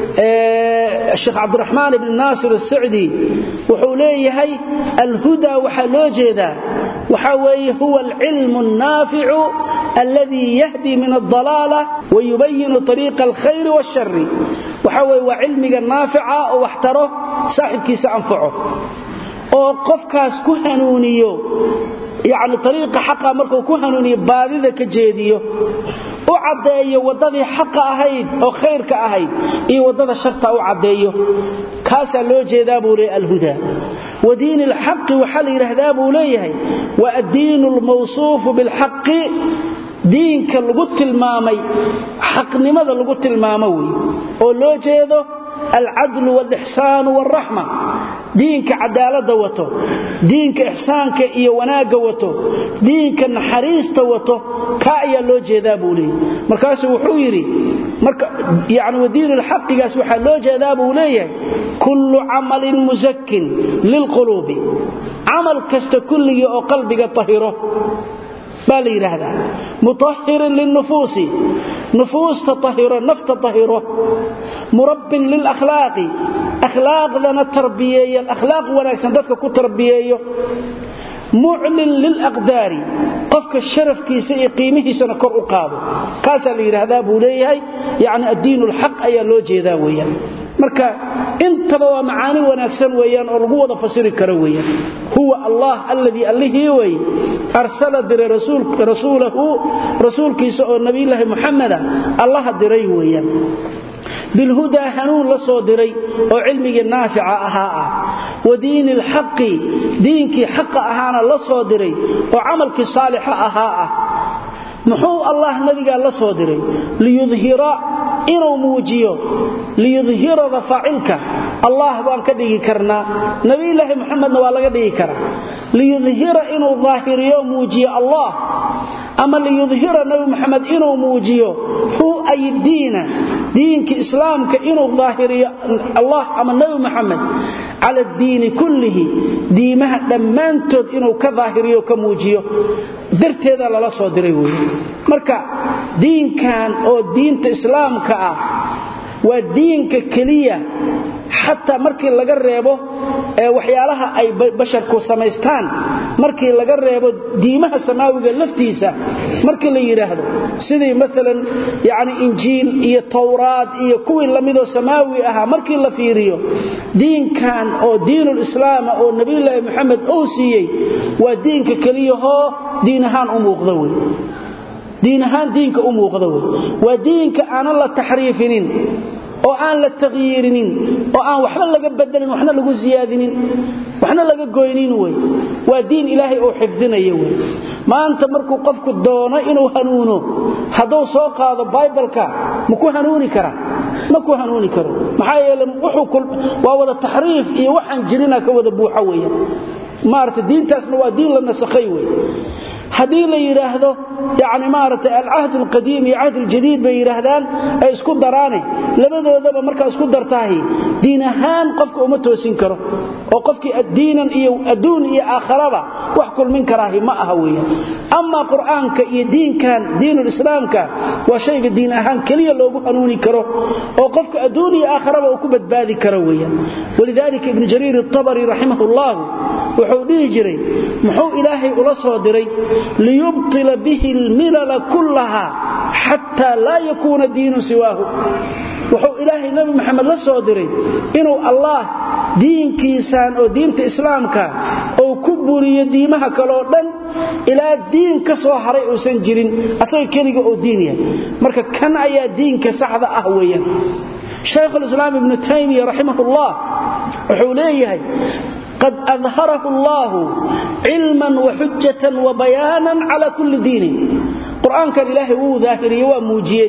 sheekh cabdiraxmaan ibni naasir asacdi wuxuu leeyahay alhudaa waxaa loo jeedaa waxaa weeye huwa alcilmu annaaficu alladii yahdi min aldalaala wayubayinu ariiqa alkhayri waashari waxaa weye waa cilmiga naafica oo wax taro saaxibkiisa anfaco oo qofkaas ku hanuuniyo yani ariiqa xaqa markuu ku hanuuniyo baadida ka jeediyo u caddeeyo waddadii xaqa ahayd oo khayrka ahayd iyo waddada sharta u caddeeyo kaasaa loo jeedaa buu leeyahy alhudaa wa diini alxaqi waxaa la yidhaahdaa buu leeyahay wa addiinu almawsuufu bilxaqi diinka lagu tilmaamay xaqnimada lagu tilmaamo wey oo loo jeedo alcadlu waalixsaanu waalraxma diinka cadaaladda wato diinka ixsaanka iyo wanaagga wato diinka naxariista wato ka ayaa loo jeedaa buu leeyahy markaasuu wuxuu yidhi yani wadiinu lxaqigaas waxaa loo jeedaa buu leeyahay kullu camalin musakin lilquluubi camal kasta kulligii oo qalbiga tahiro baa la yidhaahdaa mutahirin lilnufuusi nufuusta ahiro nafta tahiro murabbin lilakhlaaqi akhlaaqdana tarbiyeeya akhlaaq wanaagsan dadka ku tarbiyeeyo muclin lilaqdaari qofka sharafkiisa iyo qiimihiisana kor u qaado kaasaa la yidhaahdaa buu leeyahay yani addiin lxaq ayaa loo jeedaa weyaan marka intaba waa macaani wanaagsan weeyaan oo lagu wada fasiri karo weeyaan huwa allah alladii allihii wey arsala diray rasuulahu rasuulkiisa oo nabiyulaahi muxameda allaha diray weeyaan bilhudaa hanuun la soo diray oo cilmigii naafica ahaa ah wa diini alxaqi diinkii xaqa ahaana la soo diray oo camalkii saalixa ahaa ah muxuu allah nabigaa la soo diray liyudhira inuu muujiyo liyudhirada faacilka allah baan ka dhigi karnaa nabiyulaahi muxamedna waa laga dhigi karaa liyudhira inuu daahiriyo muujiyo allah ama liyudhira nabi muxamed inuu muujiyo hu ay diina diinka islaamka inuu daahiriyo allah ama nabi muxamed cala diini kullihi diimaha dhammaantood inuu ka daahiriyo ka muujiyo darteeda lala soo diray wey marka diinkan oo diinta islaamka ah waa diinka keliya xataa markii laga reebo waxyaalaha ay basharku samaystaan markii laga reebo diimaha samaawiga laftiisa markii la yidhaahdo sidii maalan yani injiil iyo towraad iyo kuwii lamidoo samaawi ahaa markii la fiiriyo diinkan oo diinulislaama oo nebiyulaahi moxamed uu siiyey waa diinka keliyahoo diin ahaan u muuqda wey diin ahaan diinka u muuqda wey waa diinka aanan la taxriifinin oo aan la taqyiirinin oo aan waxba laga bedelin waxna lagu siyaadinin waxna laga goynin wey waa diin ilaahay uu xifdinaya wey maanta markuu qofku doono inuu hanuuno hadduu soo qaado baibalka ma ku hanuuni kara ma ku hanuuni karo maxaa yeele waa wada taxriif iyo waxaan jirina ka wada buuxa weya maarata diintaasna waa diin la nasakhay wey haddii la yidhaahdo yani maaragtay alcahd alqadiim iyo cahd aljadiid bay yidhaahdaan ay isku daraane labadoodaba markaa isku dartaahi diin ahaan qofka uma toosin karo oo qofkii addiinan iyo adduun iyo aakharaba wax kulmin karaahi ma aha weeyaan amaa qur'aanka iyo diinkan diinulislaamka waa shayga diin ahaan keliya loogu hanuuni karo oo qofka adduun iyo aakharaba uu ku badbaadi karo weeyaan walidaalika ibnu jariir atabari raximah ullahu wuxuu dhihi jiray muxuu ilaahay ula soo diray liyubtila bihi almilala kullaha xataa laa yakuuna diinun siwaahu wuxuu ilaahay nabi maxamed la soo diray inuu allaah diinkiisaan oo diinta islaamka uu ku buriyo diimaha kaleoo dhan ilaa diin ka soo haray uusan jirin asaga keliga oo diin yahay marka kan ayaa diinka saxda ah weeyaan shaykhulislaam ibnu taymiya raximahullah wuxuu leeyahay qad adharahu allaahu cilman waxujatan wabayaanan cala kulli diinin qur-aankan ilaahay wuu daahiriye waa muujiyey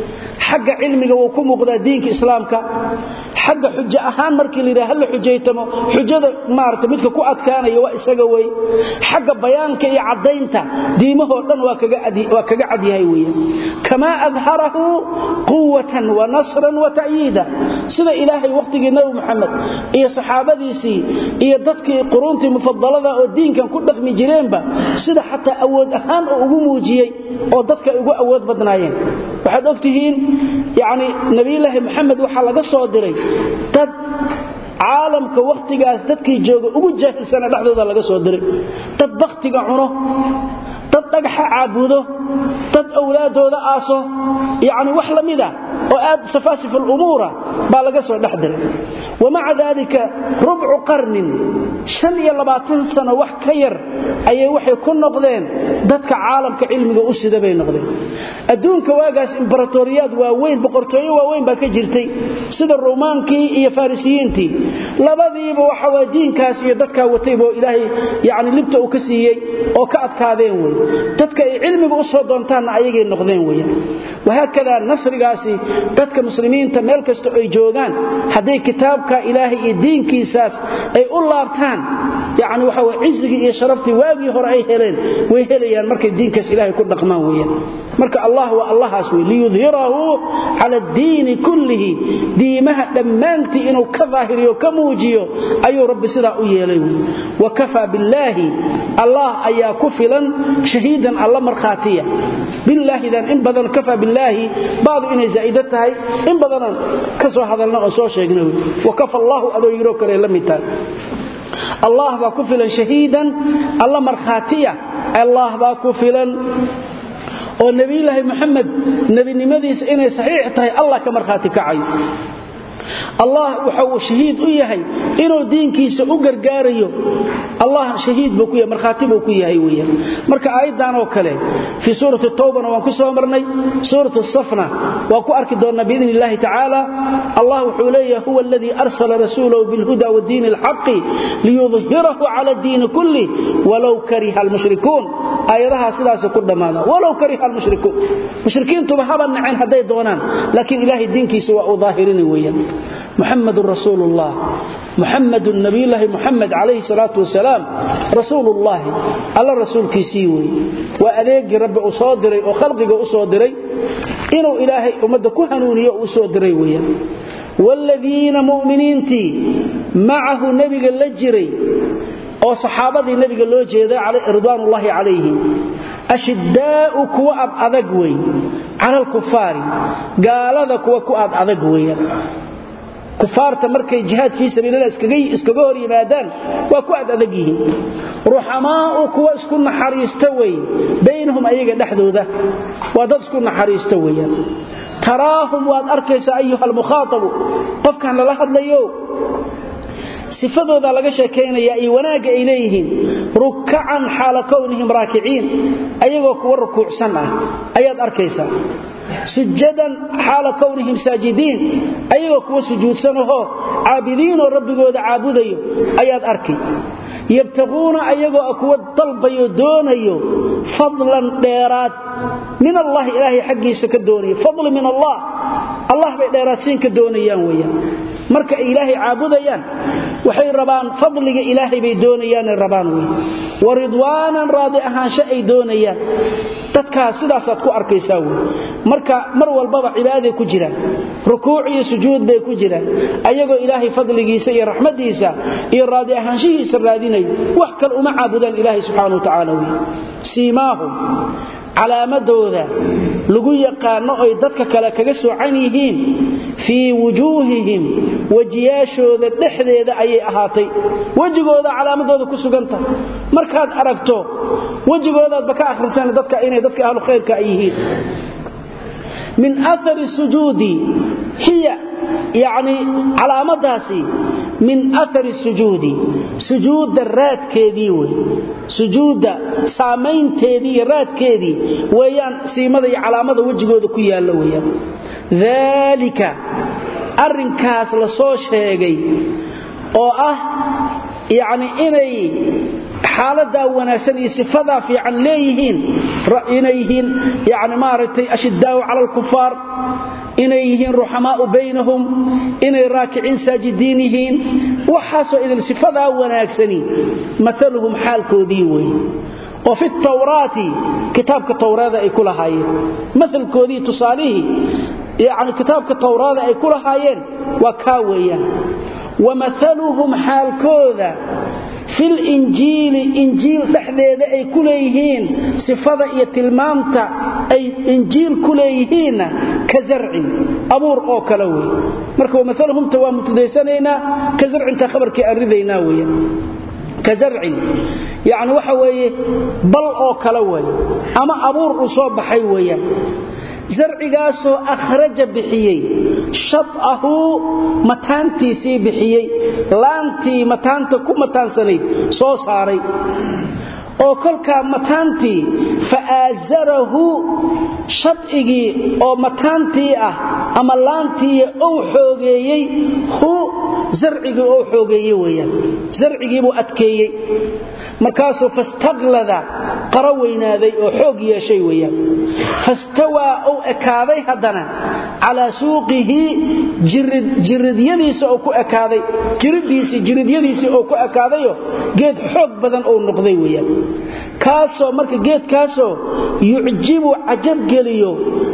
xagga cilmiga wuu ku muuqdaa diinka islaamka xagga xujo ahaan markii la yidhaha hala xujaytamo xujada maarata midka ku adkaanaya waa isaga wey xagga bayaanka iyo caddaynta diimahoo dhan waa kaga cadyahay weya kamaa adharahu quwatan wa nasran wa ta'yiida sida ilaahay wakhtigii nabi maxamed iyo saxaabadiisii iyo dadkii quruuntii mufadalada oo diinkan ku dhaqmi jireenba sida xataa awood ahaan oo ugu muujiyey oo dadka ugu awood badnaayeen waxaad ogtihiin yani nabiyulaahi maxamed waxaa laga soo diray dad caalamka wakhtigaas dadkii jooga ugu jaahilsana dhexdooda laga soo diray dad bakhtiga cuno dad dhagaxa caabudo dad awlaadooda aaso yani wax la mida oo aad safaasif alumuura baa laga soo dhex diray wamaca daalika rubcu qarnin shan iyo labaatan sano wax ka yar ayay waxay ku noqdeen dadka caalamka cilmiga u sida bay noqdeen adduunka waagaas imbaratoriyaad waaweyn boqortooyo waaweyn baa ka jirtay sida ruumaankii iyo farisiyiintii labadiiba waxa waa diinkaas iyo dadkaa wataybo ilaahay yani libta uu ka siiyey oo ka adkaadeen wey dadka ay cilmiga u soo doontaanna ayagay noqdeen weya wahaakada nasrigaasi dadka muslimiinta meel kasta ay joogaan hadday kitaabka ilaahay iyo diinkiisaas ay u laabtaan yani waxa way cizigii iyo sharaftii waagii hore ay heleen way helayaan markay diinkaas ilaahay ku dhaqmaan weeyaan marka allah waa allahaas wey liyudhirahu cala addiini kullihi diimaha dhammaantii inuu ka daahiriyo ka muujiyo ayuu rabbi sidaa u yeelay wey wa kafaa billaahi allah ayaa ku filan shahiidan alla markhaatiya bilaahidan in badan kafaa billaahi baadu inay zaa'ida tahay in badanan ka soo hadalna oo soo sheegna wey wa kafa allaahu adoo yiroo kale la mid tahay allah baa ku filan shahiidan alla markhaatiya allah baa ku filan oo nebiyulaahi moxamed nebinimadiisa inay saxiix tahay allah ka markhaati kacayo allah waxa uu shahiid u yahay inuu diinkiisa u gargaarayo allah shahiid buu ku yahay markhaati buu ku yahay weeyaan marka aayaddan oo kale fi suurati tawbana waan ku soo marnay suuratu safna waan ku arki doonnaa biidni illahi tacaala allah wuxuu leeyahay huwa aladii arsala rasuulahu bilhuda wadiini alxaqi liyudhirahu cala diini kulli walow kariha almushrikuun aayadahaa sidaas ku dhammaada walow kariha almushrikuun mushrikiintuba haba naceen hadday doonaan laakiin ilaahay diinkiisa waa uu daahirini weeyaan محمد رسول الله محمد نبي الله محمد عليه الصلاة والسلام رسول الله الله رسول كيسيوي وأذيق رب أصادري وخلقك أصادري إنه إلهي أمدك هنوني أصادري ويا والذين مؤمنينتي معه نبي اللجري oo saxaabadii nabiga loo jeeday ridwaanullaahi calayhim ashiddaa'u kuwa ad adag wey cala alkufaari gaalada kuwa ku ad adag weeyaan kufaarta markay jihaad fii sabiilillah iskaga hor yimaadaan waa ku ad adag yihiin ruxamaa'u kuwa isku naxariista wey baynahum ayaga dhexdooda waa dad isku naxariista weeyaan taraahum waad arkaysaa ayuha almukhaatabu qofkan lala hadlayo sifadooda laga sheekaynaya iyo wanaagga ay leeyihiin rukacan xaala kownihim raakiciin ayagoo kuwa rukuucsan ah ayaad arkaysaa sujadan xaala kownihim saajidiin ayagoo kuwa sujuudsanahoo caabidiinoo rabbigooda caabudayo ayaad arkay yabtaquuna ayagoo kuwa dalbayo doonayo fadlan dheeraad min allahi ilaahay xaggiisa ka doonayo fadli min allah allah bay dheeraadsiin ka doonayaan weyaan marka ay ilaahay caabudayaan waxay rabaan fadliga ilaahay bay doonayaanay rabaan wey wa ridwaanan raadi ahaansho ay doonayaan dadkaas sidaasaad ku arkaysaa wey marka mar walbaba cibaaday ku jiraan rukuuc iyo sujuud bay ku jiraan ayagoo ilaahay fadligiisa iyo raxmadiisa iyo raadi ahaanshihiisa raadinayo wax kale uma caabudaan ilaahay subxaana wa tacaala wey siimaahum calaamadooda lagu yaqaano oy dadka kale kaga soocan yihiin fii wujuuhihim wejiyaashooda dhexdeeda ayay ahaatay wejigooda calaamadooda ku suganta markaad aragto wejigoodaadba ka akhrisan dadka inay dadka ahlu khayrka ay yihiin min aari sujuudi hiya yani calaamadaasi min aari sujuudi sujuudda raadkeedii wey sujuudda saamaynteedii iyo raadkeedii weeyaan siimada iyo calaamada wejigooda ku yaalla weyaan daalika arrinkaas la soo sheegay oo ah yacni inay xaaladaa wanaagsan iyo sifadaa fiican leeyihiin inay yihiin yani maaragtay ashiddaau cala alkufaar inay yihiin ruxamaau baynahum inay raakiciin saajidiin yihiin waxaasoo idin sifadaa wanaagsani maaluhum xaalkoodii wey oo fi tawraati kitaabka tawraada ay ku lahaayeen maalkoodii tusaalihii yani kitaabka towraada ay ku lahaayeen waa kaa weeyaan wamahaluhum xaalkooda fil injiili injiil dhexdeeda ay ku leeyihiin sifada iyo tilmaamta ay injiil ku leeyihiinna ka zarcin abuur oo kale wey marka wamaalhumta waa mubtadaysanaynaa ka zarcinta khabarkii aan ridaynaa weya ka zarcin yacni waxa weeye bal oo kale wey ama abuur uu soo baxay weeyaan zarcigaasoo akhraja bixiyey shatahu mataantiisii bixiyey laantii mataanta ku mataansanayd soo saaray oo kolkaa mataantii fa'aasarahu shadcigii oo mataantii ah ama laantii ou xoogeeyey hu zarcigii ou xoogeeye weyaan zarcigiibuu adkeeyey markaasuu fastaklada qaro weynaaday oo xoog yeeshay weyaan fastawaa ou ekaaday haddana calaa suuqihi jiridyadiisa oo ku ekaaday jiridiisii jiridyadiisii oo ku ekaadayo geed xoog badan ou noqday weyaan kaasoo marka geedkaasoo yucjibu cajabgeliyo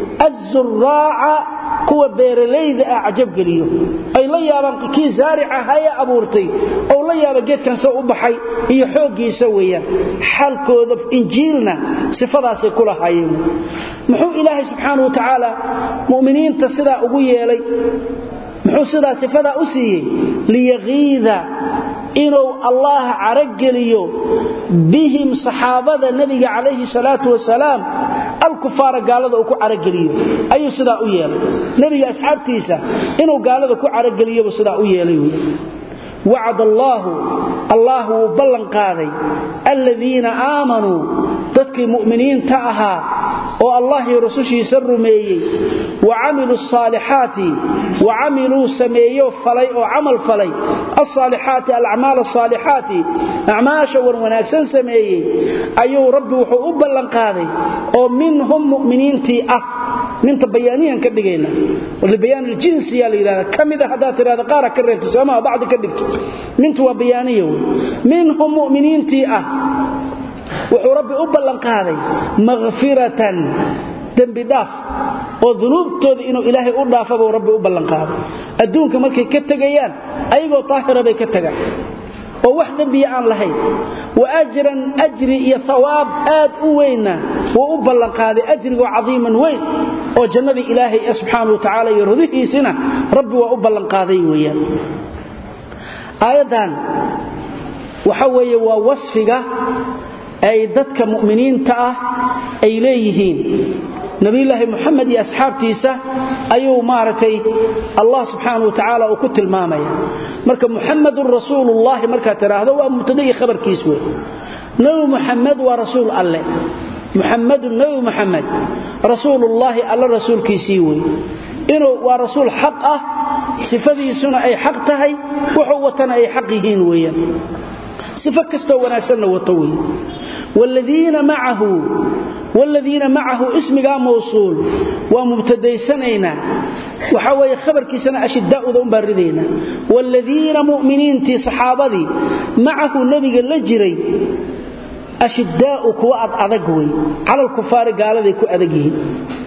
azuraaca kuwa beeralayda ah cajabgeliyo ay la yaabaan kii zaaric ahaaye abuurtay ou la yaaba geedkan soo u baxay iyo xooggiisa weeyaan xaalkooda injiilna sifadaasay ku lahaayeen muxuu ilaahay subxaana wa tacaala mu'miniinta sidaa ugu yeelay muxuu sidaa sifadaa u siiyey liyakiida inuu allah carageliyo bihim saxaabada nebiga calayhi salaatu wasalaam alkufaara gaalada uu ku carageliyo ayuu sidaa u yeelay nebiga asxaabtiisa inuu gaalada ku carageliyobu sidaa u yeelay wy wacad allaahu allah wuu ballan qaaday aladiina aamanuu dadkii mu'miniinta ahaa oo allah iyo rusushiisa rumeeyey wa camiluu asaalixaati wa camiluu sameeyo falay oo camal falay alsaalixaati alacmaal asaalixaati acmaasha wan wanaagsan sameeyey ayuu rabbi wuxuu u ballan qaaday oo minhum mu'miniintii ah minta bayaaniyan ka dhigayna libayaan aljinsiyaa la yidhahda ka mida haddaad tidhahda qaara ka reebto soomaa bacdi ka dhigto mintu waa bayaaniya wey minhum mu'miniintii ah wuxuu rabbi u ballanqaaday makhfiratan dembi dhaaf oo dunuubtooda inuu ilaahay u dhaafabuu rabbi u ballanqaaday adduunka markay ka tegayaan ayagoo taahira bay ka tagaan oo wax dembiya aan lahayn wa ajran ajri iyo hawaab aad u weynna wuu u ballanqaaday ajrigoo cadiiman weyn oo jannadii ilaahay ee subxaana wa tacaala iyo rudihiisina rabbi waa u ballanqaaday weeyaan aayaddan waxa weeye waa wasfiga ay dadka mu'miniinta ah ay leeyihiin nabiyulaahi muxamed iyo asxaabtiisa ayuu maaragtay allah subxaana wa tacaala uu ku tilmaamaya marka muxamadun rasuulullaahi markaad tidhaahdo waa mubtada iyo khabarkiis wey nebi muxamed waa rasuul alle muxamadun nebi muxamed rasuulullaahi alle rasuulkiisii wey inuu waa rasuul xaq ah sifadiisuna ay xaq tahay wuxuu watana ay xaq yihiin weeyaan sifo kastoo wanaagsanna wato wey wladiina macahu wladiina macahu ismigaa mawsuul waa mubtadaysanaynaa waxaa weeye khabarkiisana ashidaa'uda umbaan ridaynaa wladiina mu'miniintii saxaabadii macahu nebiga la jiray ashidaa'u kuwa ad adag wey cala alkufaari gaaladay ku adag yihiin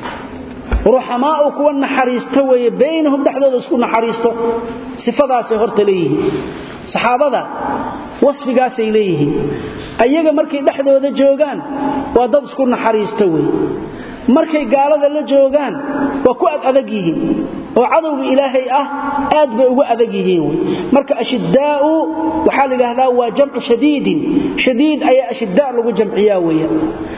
ruxamaa'u kuwa naxariisto weeye baynahum dhexdooda isku naxariisto sifadaasay horta leeyihiin saxaabada wasfigaasay leeyihiin ayaga markay dhexdooda joogaan waa dad isku naxariista wey markay gaalada la joogaan waa ku ad adag yihiin oo cadowga ilaahay ah aad bay ugu adag yihiin wy marka ashidaa'u waxaa la yidhaahdaa waa jamcu shadiidin shadiid ayaa ashidaa lagu jamciyaa weya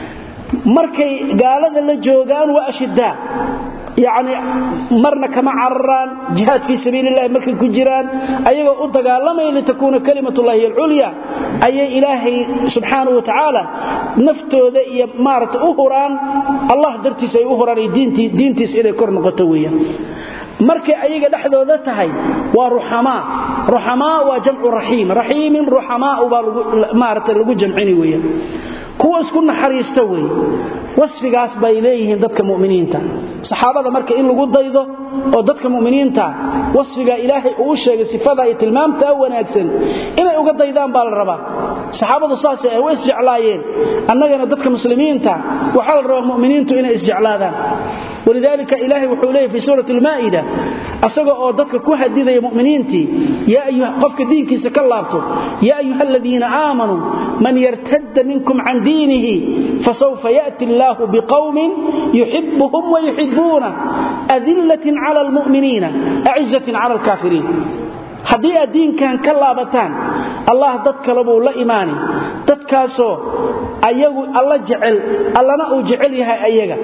markay gaalada la joogaan waa ashidaa yacni marna kama cararaan jihaad fii sabiilillahi markay ku jiraan ayagoo u dagaalamaya litakuuna kalimatullahi alculya ayay ilaahay subxaanau wa tacaala naftooda iyo maarata u huraan allah dartiis ay u huraan iyo diintiis inay kor noqoto weeyaan markay ayaga dhexdooda tahay waa ruxamaa ruxamaa waa jamcu raxiim raxiimin ruxamaau baa maarata lagu jamcini weeyaan kuwa isku naxariista wey wasfigaas bay leeyihiin dadka muminiinta saxaabada marka in lagu daydo oo dadka muminiinta wasfiga ilaahay uu sheegay sifada iyo tilmaamtaa wanaagsan inay uga daydaan baa la rabaa saxaabadu saasay ah way isjeclaayeen annagana dadka muslimiinta waxaa la rabaa muminiintu inay isjeclaadaan walidaalika ilaahay wuxuu leeyahy fii suurati almaa'ida asaga oo dadka ku hadidaya mu'miniintii qofka diinkiisa ka laabto yaa ayuha aladiina aamanuu man yartadda minkum can diinihi fasawfa ya'ti allaahu biqowmin yuxibuhum wayuxibuuna adillatin cala almu'miniina acizatin cala alkaafiriin haddii aad diinkan ka laabataan allah dad kale buu la imaani dadkaasoo ayagu alla jecel allana uu jecel yahay ayaga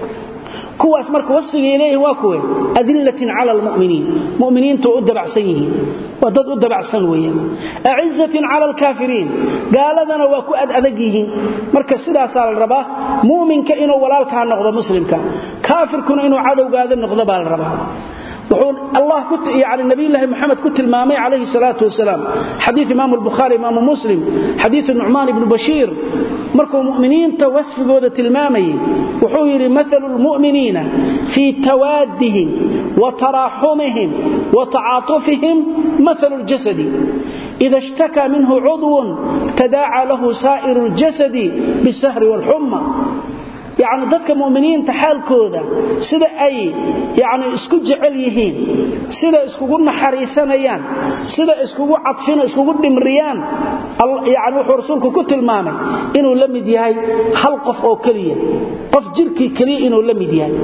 kuwaas marka wasfigay leeyihin waa kuwe adillatin cala almuminiin muminiintu u dabacsan yihiin waa dad u dabacsan weeyaan acizatin cala alkaafiriin gaaladana waa ku adadag yihiin marka sidaasaa la rabaa muminka inuu walaalkaa noqdo muslimka kaafirkuna inuu cadowgaada noqdo baa la rabaa wuxuu allah yani nabiyullaahi moxamed ku tilmaamay calayhi salaatu wasalaam xadiid imaamu albukhaari imaamu muslim xadiidu nucmaan ibnu bashiir markuu mu'miniinta wasfigooda tilmaamayay wuxuu yidhi maalu lmu'miniina fii tawaadihim wa taraaxumihim wa tacaatufihim maalu ljasadi ida ishtakaa minhu cudwun tadaacaa lahu saa'iru ljasadi bisahri waalxumma yacni dadka mu'miniinta xaalkooda sida ay yacni isku jecel yihiin sida iskugu naxariisanayaan sida iskugu cadfina iskugu dhimriyaan yacni wuxuu rasuulku ku tilmaamay inuu la mid yahay hal qof oo keliya qof jirkii keliya inuu la mid yahay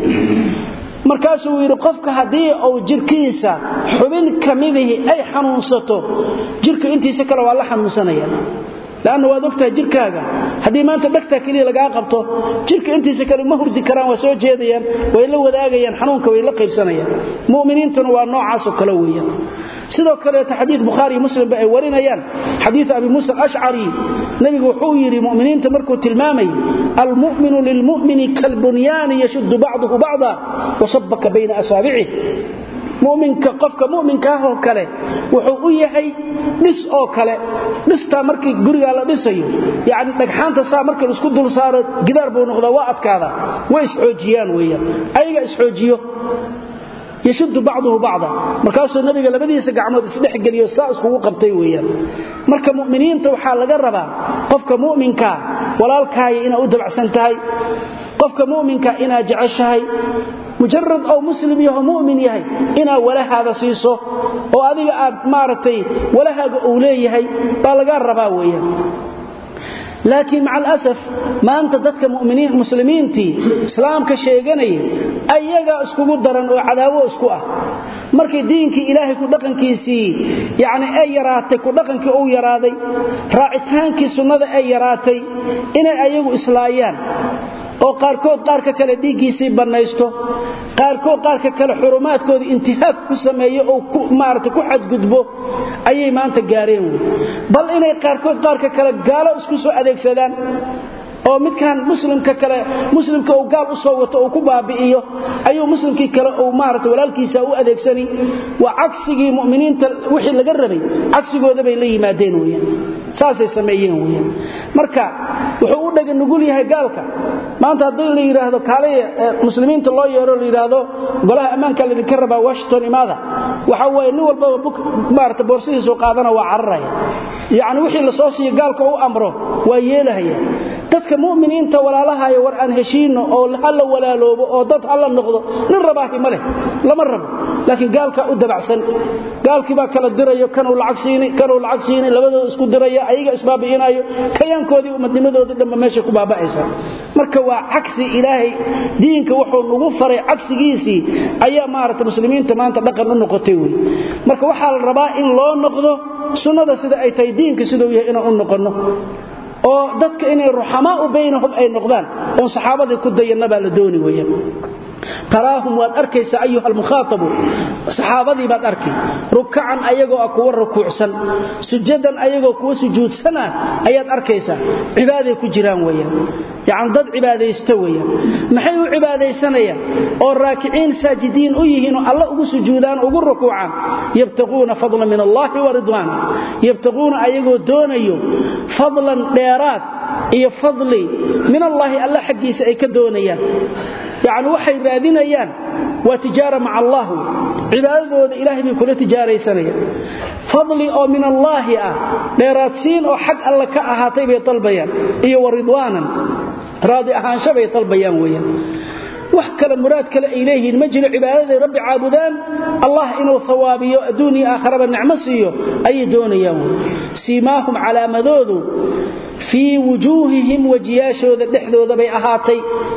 markaasuu yidhi qofka haddii uu jirkiisa xubin ka midihii ay xanuunsato jirka intiisa kale waa la xanuunsanaya lanna waad ogtahay jirkaaga haddii maanta dhegtaa keliya lagaa qabto jirka intiisa kale ma hurdi karaan waa soo jeedayaan way la wadaagayaan xanuunka way la qaybsanayaan muminiintuna waa noocaasoo kale weeyaan sidoo kaleeto xadiid bukhaari muslimba ay warinayaan xadiid abi muusa alashcari nebigu wuxuu yidhi muminiinta markuu tilmaamayy almu'minu lilmu'mini kalbunyaani yashuddu bacduhu bacda wasabaka bayna asaabicih muminka qofka muminkaahoo kale wuxuu u yahay dhis oo kale dhistaa markii gurigaa la dhisayo yani dhagxaanta saa marka laisku dul saaro gidaar buu noqdaa waa adkaada way isxoojiyaan weyaan ayaga isxoojiyo yashuddu bacduhu bacda markaasuu nabiga labadiisa gacmood isdhexgeliyo saa iskugu qabtay weyaan marka muminiinta waxaa laga rabaa qofka muminkaa walaalkaaya inaad u dabacsan tahay qofka muminka inaad jeceshahay mujarad oo muslim yaho mumin yahay inaad walahaada siiso oo adiga aad maaragtay walahaaga uu leeyahay baa lagaa rabaa weeyaan laakiin maca alasaf maanta dadka muslimiintii islaamka sheeganaya ayagaa iskugu daran oo cadaawo isku ah markay diinkii ilaahay ku dhaqankiisii yacni ay yaraatay ku dhaqankii uu yaraaday raacitaankii sunnada ay yaraatay inay ayagu islaayaan oo qaarkood qaarka kale dhiiggiisii bannaysto qaarkood qaarka kale xurumaadkooda intihaag ku sameeyo oo maarata ku xadgudbo ayay maanta gaareen wey bal inay qaarkood qaarka kale gaalo isku soo adeegsadaan oo midkan muslimka kale muslimka uu gaal u soo wato uu ku baabi'iyo ayuu muslimkii kale uu maarata walaalkiisa u adeegsani waa cagsigii mu'miniinta wixii laga rabay cagsigooda bay la yimaadeen weyaan saasay sameeyeen weyaan marka wuxuu u dhaga nugul yahay gaalka maanta haddii la yidhaahdo kaalay muslimiinta loo yeero la yidhaahdo golaha ammaanka laydinka rabaa washington imaada waxa weeye nin walbaba maarata boorsidiisu qaadana waa cararaya yacni wixii la soo siiyo gaalka u amro waa yeelahaya dadka mu'miniinta walaalahaya war aan heshiinno oo hala walaaloobo oo dad hala noqdo nin rabaahi ma leh lama rabo laakiin gaalkaa u dabacsan gaalkii baa kala dirayo kanuu lacag siini kanuu lacag siini labadooda isku diraya ayaga isbaabi'inayo kayaankoodii umadnimadoodii dhanba meesha ku baaba'aysa marka waa cagsi ilaahay diinka wuxuu nagu faray cagsigiisii ayaa maarata muslimiinta maanta dhaqan u noqotay wey marka waxaa la rabaa in loo noqdo sunnada sida ay tahay diinka siduu yahay inaan u noqonno oo dadka inay ruxamaau baynahum ay noqdaan oon saxaabadii ku dayanna baa la dooni weeyaan taraahum waad arkaysaa ayuha almukhaatabu saxaabadii baad arkay rukacan ayagoo ah kuwa rukuucsan sujadan ayagoo kuwa sujuudsana ayaad arkaysaa cibaaday ku jiraan weyaan yacni dad cibaadaysta weeyaan maxay u cibaadaysanayaan oo raakiciin saajidiin u yihiinoo alla ugu sujuudaan ugu rukuucaan yabtaquuna fadlan min allahi wa ridwaana yabtaquuna ayagoo doonayo fadlan dheeraad iyo fadli min allaahi alla xaggiisa ay ka doonayaan yacni waxay raadinayaan waa tijaara maca allah wey cibaadadooda ilaahay bay kula tijaaraysanayaan fadli oo min allaahi ah dheeraadsiin oo xag alle ka ahaatay bay dalbayaan iyo wa ridwaanan raadi ahaansho bay dalbayaan weeyaan wax kale muraad kale ay leeyihiin ma jiro cibaadaday rabbi caabudaan allah inuu hawaabiyo adduun iyo aakharaba nicmo siiyo ayay doonayaan siimaahum calaamadoodu fii wujuuhihim wejiyaashooda dhexdooda bay ahaatay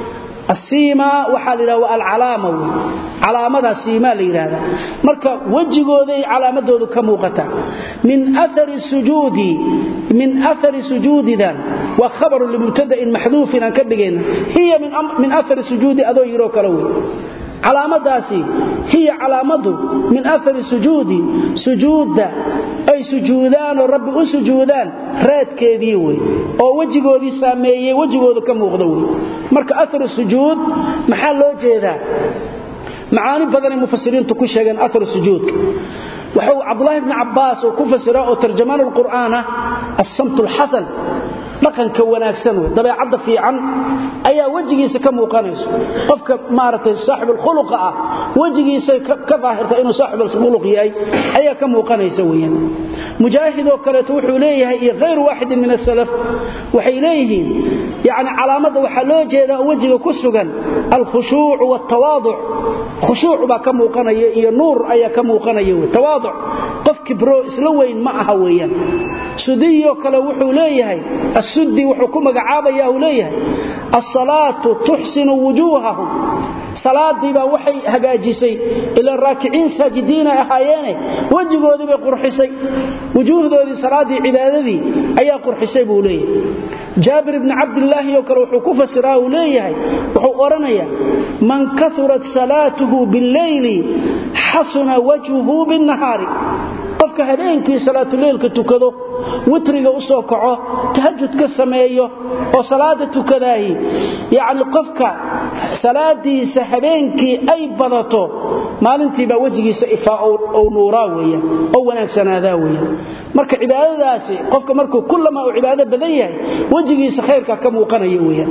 asiima waxaa la yidhaha waa alcalaama wey calaamadaa siimaa la yidhaahdaa marka wejigooday calaamadoodu ka muuqata min aari sujuudi min aari sujuudidan waa khabarun limubtada'in maxduufin aan ka dhigayna hiya min aari sujuudi adoo yidhoo kale wey calaamadaasi hiya calaamadu min aari sujuudi sujuudda ay sujuudaanoo rabbi u sujuudaan raadkeedii wey oo wejigoodii saameeyey wejigoodu ka muuqdo wey marka aar sujuud maxaa loo jeedaa macaani badanay mufasiriintu ku sheegeen aar sujuudka wuxuu cabdulaahi bni cabbaas oo ku fasira oo tarjamaan lqur'aan ah assamt lxasan dhaqanka wanaagsan wey dabeecadda fiican ayaa wejigiisa ka muuqanayso qofka maaragtay saaxibulkhuluqa ah wejigiisay ka daahirta inuu saaxibulkhuluq yahay ayaa ka muuqanaysa weeyaan mujaahidoo kaleeto wuxuu leeyahay iyo hayru waaxidin min asalaf waxay leeyihiin yacni calaamadda waxaa loo jeedaa oo wejiga ku sugan alkhushuucu waaltawaaduc khushuuc baa ka muuqanaya iyo nuur ayaa ka muuqanaya wey tawaaduc qof kibro isla weyn ma aha weeyaan sudiyoo kale wuxuu leeyahay asudi wuxuu ku magacaabaya uu leeyahay asalaatu tuxsinu wujuuhahum salaadiibaa waxay hagaajisay ila raakiciin saajidiina ahaayeene wejigoodii bay qurxisay wujuuhdoodii salaaddii cibaadadii ayaa qurxisay buu leeyahay jaabir ibni cabdilaahi oo kale wuxuu ku fasiraa uu leeyahay wuxuu odhanayaa man kaurat salaatuhu billeyli xasuna wajhuhu binnahaari qofka habeenkii salaatuleylka tukado witriga u soo kaco tahajud ka sameeyo oo salaada tukadaahi yacni qofka salaadiisa habeenkii ay badato maalintiibaa wejigiisa ifaa ou nuuraa weeyaan oo wanaagsanaadaa weeyaan marka cibaadadaasi qofka markuu kullamaa uu cibaado badan yahay wejigiisa khayrka ka muuqanaya weeyaan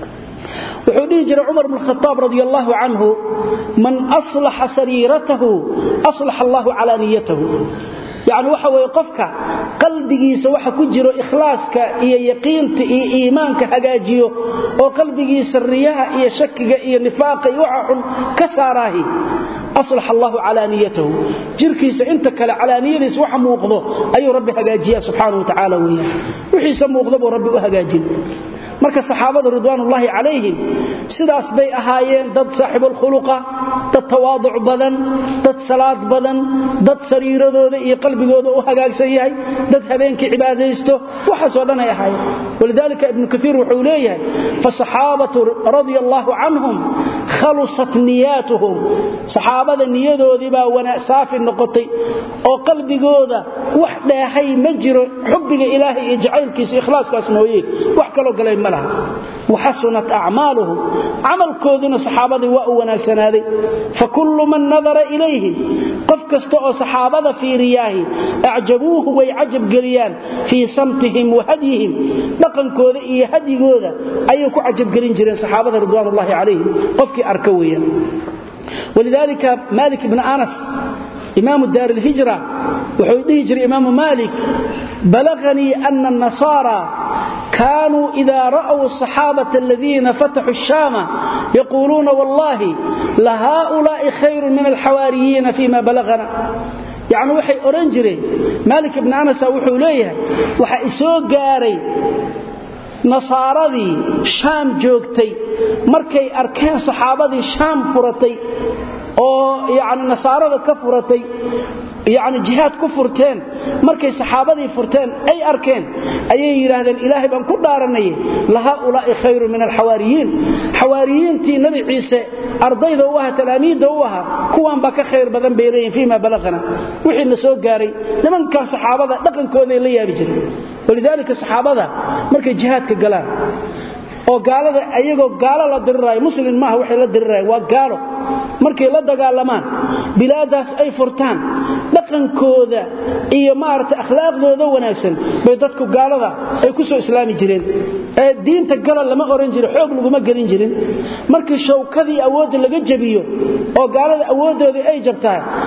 wuxuu dhihi jiray cumar bn khaaab radi allaahu canhu man aslaxa sariiratahu aslaxa allahu calaaniyatahu yacni waxa weeye qofka qalbigiisa waxa ku jiro ikhlaaska iyo yaqiinta iyo iimaanka hagaajiyo oo qalbigiisa riyaha iyo shakiga iyo nifaaqa iyo waxa xun ka saaraahi aslax allahu calaaniyatahu jirkiisa inta kale calaaniyadiisa waxa muuqdo ayuu rabbi hagaajiya subxaana wa tacaala weeyaan wixiisa muuqda buu rabbi u hagaajin marka saxaabada ridwaanullaahi calayhim sidaas bay ahaayeen dad saaxibulkhuluqa dad tawaaduc badan dad salaad badan dad sariiradooda iyo qalbigooda u hagaagsan yahay dad habeenkii cibaadaysto waxaasoo dhan ay ahaayeen walidaalika ibnu kaiir wuxuu leeyahay fasaxaabatu radia allaahu canhum khalusat niyaatuhum saxaabada niyadoodii baa saafi noqotay oo qalbigooda wax dheehay ma jiro xubbiga ilaahay iyo jacaylkiisa ikhlaaskaas mooye wax kaloo galay ma laha waxasunat acmaaluhum camalkooduna saxaabadii waa u wanaagsanaaday fakullu man nadara ilayhim qof kasta oo saxaabada fiiriyaahi acjabuuhu way cajabgeliyaan fii samtihim wa hadyihim dhaqankooda iyo hadyigooda ayay ku cajabgelin jireen saxaabada ridwaanullaahi calayhim qofkii arka weeyaan walidaalika maalik ibni anas imaamu daar ilhijra wuxuu dhihi jiray imaamu maalik balaganii ana annasaara kaanuu ida ra'w asaxaabata aladiina fataxuu shaama yaquuluuna wallahi lahaa'ulaa'i khayrun min alxawaariyiina fima balagana yacni waxay odhan jireen maalik ibni anasa wuxuu leeyahay waxa isoo gaaray nasaaradii shaam joogtay markay arkeen saxaabadii shaam furatay oo yacni nasaarada ka furatay yacni jihaad ku furteen markay saxaabadii furteen ay arkeen ayay yidhaahdeen ilaahay baan ku dhaaranaye lahaa'ulaa'i khayrun min alxawaariyiin xawaariyiintii nebi ciise ardayda u ahaa talaamiidda u ahaa kuwaan baa ka khayr badan bay leeyihin fii ma balaqana wixii na soo gaaray nimankan saxaabada dhaqankooday la yaabi jireen walidaalika saxaabada markay jihaadka galaan oo gaalada ayagoo gaalo la diriraayo muslim maaha waxay la dirirayaan waa gaalo markay la dagaalamaan bilaadaas ay furtaan dhaqankooda iyo maaragtay akhlaaqdooda wanaagsan bay dadku gaalada ay ku soo islaami jireen ee diinta gala lama oran jiro xoog laguma gelin jirin markii shawkadii awoodda laga jabiyo oo gaalada awooddoodii ay jabtaa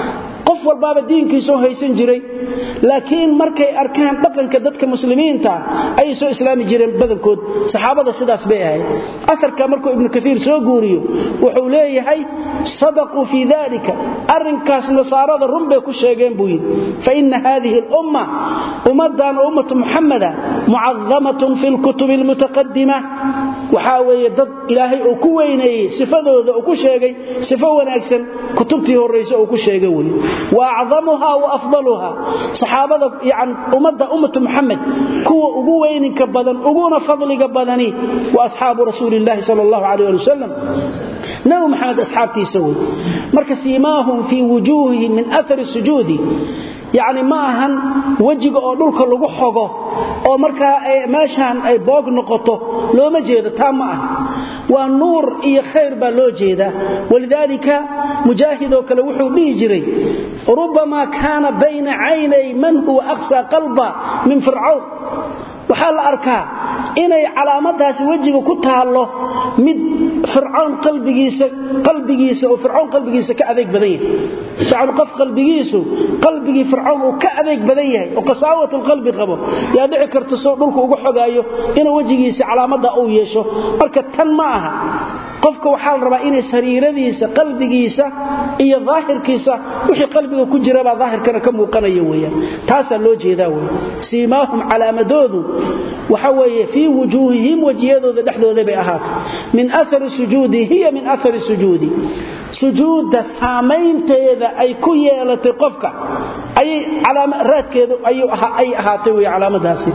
qof walbaaba diinkiisoo haysan jiray laakiin markay arkaan dhaqanka dadka muslimiinta ayay soo islaami jireen badankood saxaabada sidaas bay ahayd aarka markuu ibnu kaiir soo guuriyo wuxuu leeyahay sadaquu fii dalika arrinkaas nasaarada run bay ku sheegeen buu yidhi faina hadihi alumma ummadan oo ummatu muxamada mucadamatun fi lkutubi almutaqadima waxaa weeye dad ilaahay uu ku weyneeyey sifadooda uu ku sheegay sifo wanaagsan kutubtii horrayse uu ku sheegay wey wa acdamuha wa afdaluha saxaabada yani ummadda ummatu muxamed kuwa ugu weyninka badan uguna fadliga badani wa asxaabu rasuuli illaahi sal allahu calayh ali wasalam nabi maxamed asxaabtiisa wey marka siimaahum fii wujuuhihim min aari sujuudi yacni ma ahan wejiga oo dhulka lagu xogo oo markaa meeshaan ay boog noqoto looma jeedo taa ma ah waa nuur iyo khayr baa loo jeedaa walidaalika mujaahidoo kale wuxuu dhihi jiray rubamaa kaana bayna caynay man huwa aqsaa qalba min fircawn waxaa la arkaa inay calaamadaasi wejiga ku taallo mid fircawn qalbigiisa qalbigiisa oo fircawn qalbigiisa ka adeeg badan yahay yacni qof qalbigiisu qalbigii fircawn uu ka adeeg badan yahay oo qasaawatulqalbi qabo yaa dhici karta soo dhulku uga xogaayo inuu wejigiisa calaamadda uu yeesho marka tan ma aha qofka waxaa la rabaa inay sariiradiisa qalbigiisa iyo daahirkiisa wixii qalbiga ku jirabaa daahirkana ka muuqanaya weyaan taasaa loo jeedaa wey siimaahum calaamadoodu waxa weeye fii wujuuhihim wejiyadooda dhexdooda bay ahaatay min aari sujuudi hiya min aari sujuudi sujuudda saamaynteeda ay ku yeelatay qofka ayay raadkeedu ay ahaatay wey calaamadaasi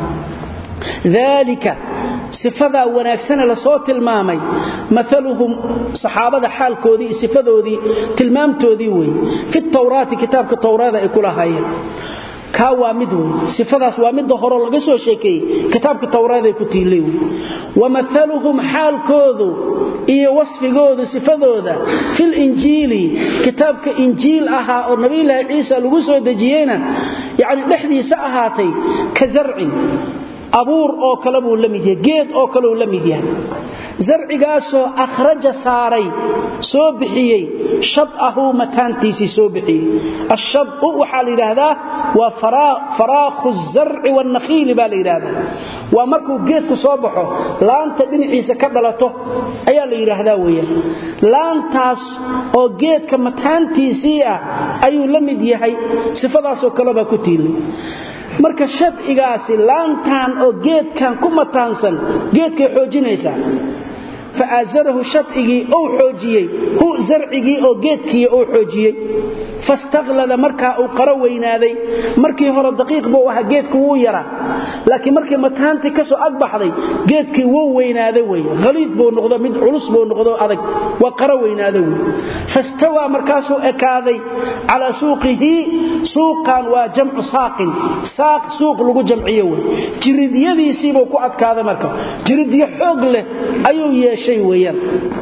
dalika sifadaa wanaagsane lasoo tilmaamay maaluhum saxaabada xaalkoodii iyo sifadoodii tilmaamtoodii wey fi tawraati kitaabka tawraada ay ku lahaayeen kaa waa mid wey sifadaas waa midda horo laga soo sheekeeyey kitaabka tawraaday ku tiilay wey wamaaluhum xaalkoodu iyo wasfigoodu sifadooda filinjiili kitaabka injiil ahaa oo nabiyulaahi ciisa lagu soo dejiyeyna yacni dhexdiisa ahaatay ka zarcin abuur oo kale buu la mid yahay geed oo kaleuu la mid yahay zarcigaasoo akhraja saaray soo bixiyey shadahu mataantiisii soo bixiyey ashadu waxaa la yidhaahdaa waa faraakhu zarci wannakhiili baa la yidhaahdaa waa markuu geedku soo baxo laanta dhinaciisa ka dhalato ayaa la yidhaahdaa weeyaan laantaas oo geedka mataantiisii ah ayuu la mid yahay sifadaasoo kalebaa ku tiilay marka shadcigaasi laantan oo geedkan ku mataansan geedkay xoojinaysaa fa aasarahu shadcigii ou xoojiyey hu zarcigii oo geedkii ou xoojiyey fastaklada markaa uu qaro weynaaday markii hore daqiiq buu ahaa geedku wuu yaraa laakiin markii mataantii kasoo agbaxday geedkii wuu weynaaday wey haliid buu noqdo mid culus buu noqdo adag waa qaro weynaaday wey fastawaa markaasuu ekaaday calaa suuqihi suuqan waa jamcu saaqin saaq suuq lagu jamciyo wey jiridyadiisiibuu ku adkaaday marka jiridyo xoog leh ayuu yeeshay weeyaan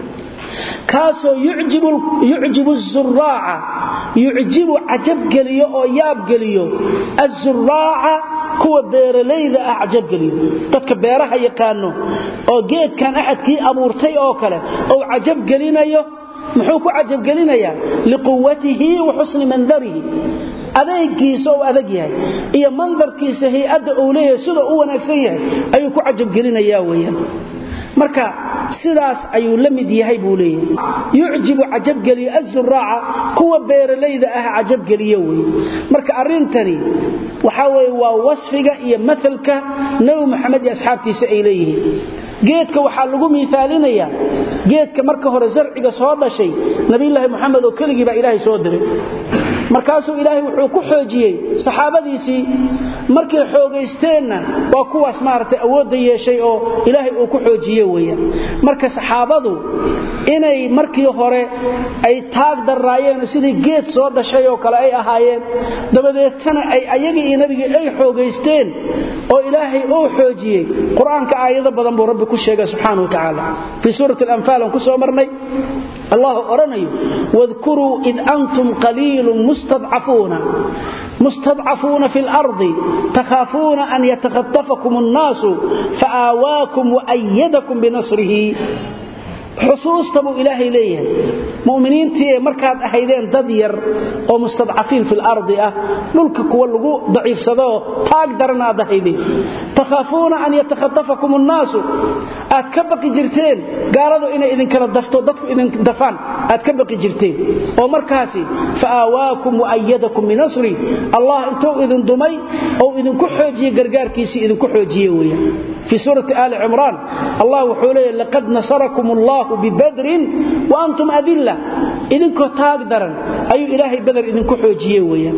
kaasoo yucjibu zuraaca yucjibu cajabgeliyo oo yaabgeliyo azuraaca kuwa beeralayda ah cajabgeliyo dadka beeraha yaqaano oo geedkan axadkii abuurtay oo kale ou cajabgelinayo muxuu ku cajabgelinayaa liquwatihi wa xusni mandarihi adeegiisa ou adag yahay iyo mandarkiisa hay-adda uu leeyahay sida u wanaagsan yahay ayuu ku cajabgelinayaa weyaan marka sidaas ayuu la mid yahay buu leeyahay yucjibu cajabgeliyo azuraaca kuwa beeralayda ah cajabgeliyo wey marka arrintani waxaa weye waa wasfiga iyo maalka nebi moxamed iyo asxaabtiisa ay leeyihiin geedka waxaa lagu miaalinayaa geedka marka hore zarciga soo dhashay nabilaahi muxamed oo keligii baa ilaahay soo diray markaasuu ilaahay wuxuu ku xoojiyey saxaabadiisii markay xoogaysteenna waa kuwaas maaragtay awoodda yeeshay oo ilaahay uu ku xoojiye weeyaan marka saxaabadu inay markii hore ay taag darraayeen sidii geed soo dhashay oo kale ay ahaayeen dabadeetana ay ayagii iyo nabigii ay xoogaysteen oo ilaahay uu xoojiyey qur-aanka aayado badan buu rabbi ku sheegay subxaana wa tacaala fii suurati alanfaal aan ku soo marnay allah odhanayo wadkuruu id antum qaliilun mustadcafuuna fi lardi takhaafuuna an yatakhatafakum annaasu faaaawaakum waayadakum binasrihi xusuusta buu ilaahay leeyahay mu'miniintii ee markaad ahaydeen dad yar oo mustadcafiin fil ardi ah dhulka kuwa lagu daciifsado taag daran aad ahaydeen takhaafuuna an yatakhatafakum annaasu aad ka baqi jirteen gaaladu inay idinkala dafto dadku idin dafaan aad ka baqi jirteen oo markaasi fa aawaakum wa ayadakum binasri allah intuu idin dumay oo idinku xoojiye gargaarkiisii idinku xoojiye weeyaan في سورة آل عمران الله وحوله لقد نصركم الله ببدر وأنتم أذلة إذن كتاق درا أي إلهي بدر إذن كحوجيه ويا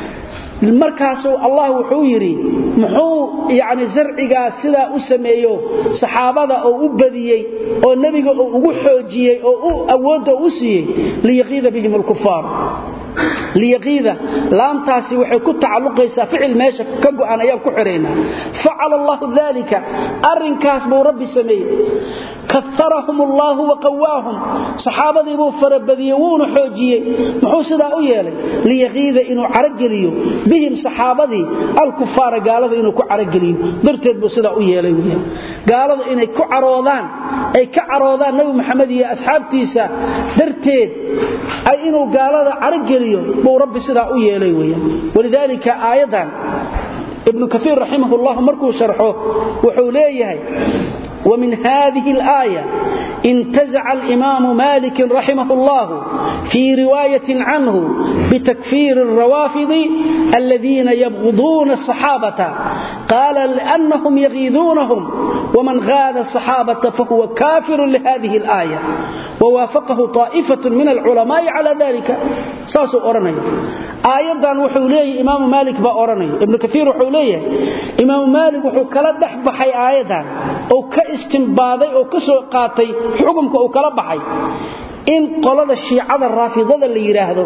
markaasuu allah wuxuu yidhi muxuu yani zarcigaa sidaa u sameeyo saxaabada oo u badiyey oo nebiga oo ugu xoojiyey oo awoodda u siiyey liyaqiida bihim alkufaar liyaqiida laamtaasi waxay ku tacalluqaysaa ficil meesha ka go'an ayaan ku xidhaynaa facala allahu dalika arrinkaas buu rabbi sameeyey kaarahum allaahu waqawaahum saxaabadii buu farabadiyey wuuna xoojiyey muxuu sidaa u yeelay liyaqiida inuu carageliyo bihim saxaabadii alkufaara gaalada inuu ku carageliyo darteed buu sidaa u yeelay weyaan gaalada inay ku caroodaan ay ka caroodaan nabi maxamed iyo asxaabtiisa darteed ay inuu gaalada carageliyo buu rabbi sidaa u yeelay weyaan walidaalika aayadan ibnu kaiir raximah llah markuu sharxo wuxuu leeyahay ومن هذه الآية انتزع الإمام مالك رحمه الله في رواية عنه بتكفير الروافض الذين يبغضون الصحابة قال لأنهم يغيظونهم ومن غاذ الصحابة فهو كافر لهذه الآية ووافقه طائفة من العلماء على ذلك ساسو أرني آيضا وحوليه إمام مالك بأرني ابن كثير وحوليه إمام مالك وحو كلا دحبحي آيضا أو كاستنباضي أو كسو قاتي حكمك أو كلا بحي إن قلد الشيعة الرافضة اللي يراهدو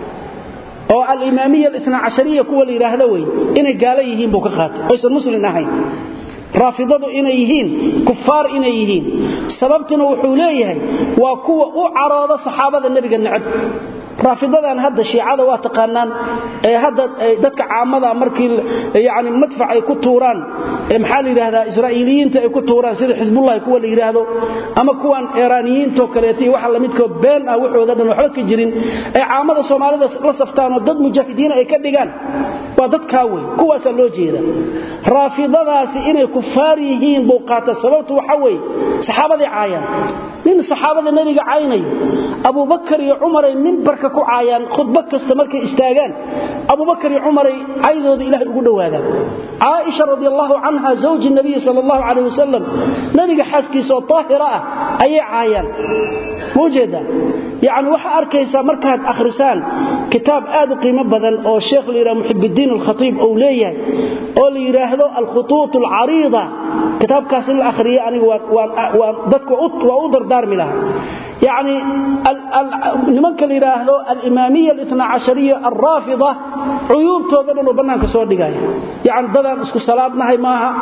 oo al-imaamiyya al-ithna cashariya kuwa la yiraahdo way inay gaala yihiin buu ka qaatay oysan muslim ahayn raafidadu inay yihiin kufaar inay yihiin sababtuna wuxuu leeyahay waa kuwa u carooda saxaabada nabiga nacab raafidadan hadda shiicada waa taqaanaan ee hadda dadka caamada markii yani madfac ay ku tuuraan maxaa la yidhaahdaa israa'iiliyiinta ay ku tuuraan sida xisbullahi kuwa la yidhaahdo ama kuwan iiraaniyiintoo kaleeta iyo waxa lamidkoo been ah waxooda dhan waxba ka jirin ay caamada soomaalida la saftaanoo dad mujaahidiina ay ka dhigaan waa dadkaa wey kuwaasaa loo jeeda raafidadaasi inay kufaar yihiin buu qaata sababtu waxa weeye saxaabaday caayaan nin saxaabada nebiga caynayo abubakar iyo cumaray mimbarka ku caayaan khudba kasta markay istaagaan abubakar iyo cumaray caydooda ilaahay ugu dhowaadaan caaisha radi allahu canha zawji nabiyi sal allahu calayh wasalam nebiga xaaskiisa oo daahira ah ayay caayaan ma ujeedaa yacni waxaa arkaysaa markaad akhrisaan kitaab aad u qiimo badan oo sheekh la yidhaha muxibiddiin alkhatiib uu leeyahay oo la yidhaahdo alkhutuut alcariida kitaabkaas in la akhriyo aniga waan dadka waa u dardaarmi lahaa yacni nimanka la yidhaahdo alimaamiya alithna cashariya alraafida cuyuubtooda dhan oo bannaanka soo dhigaya yacni dadaan isku salaadnahay maaha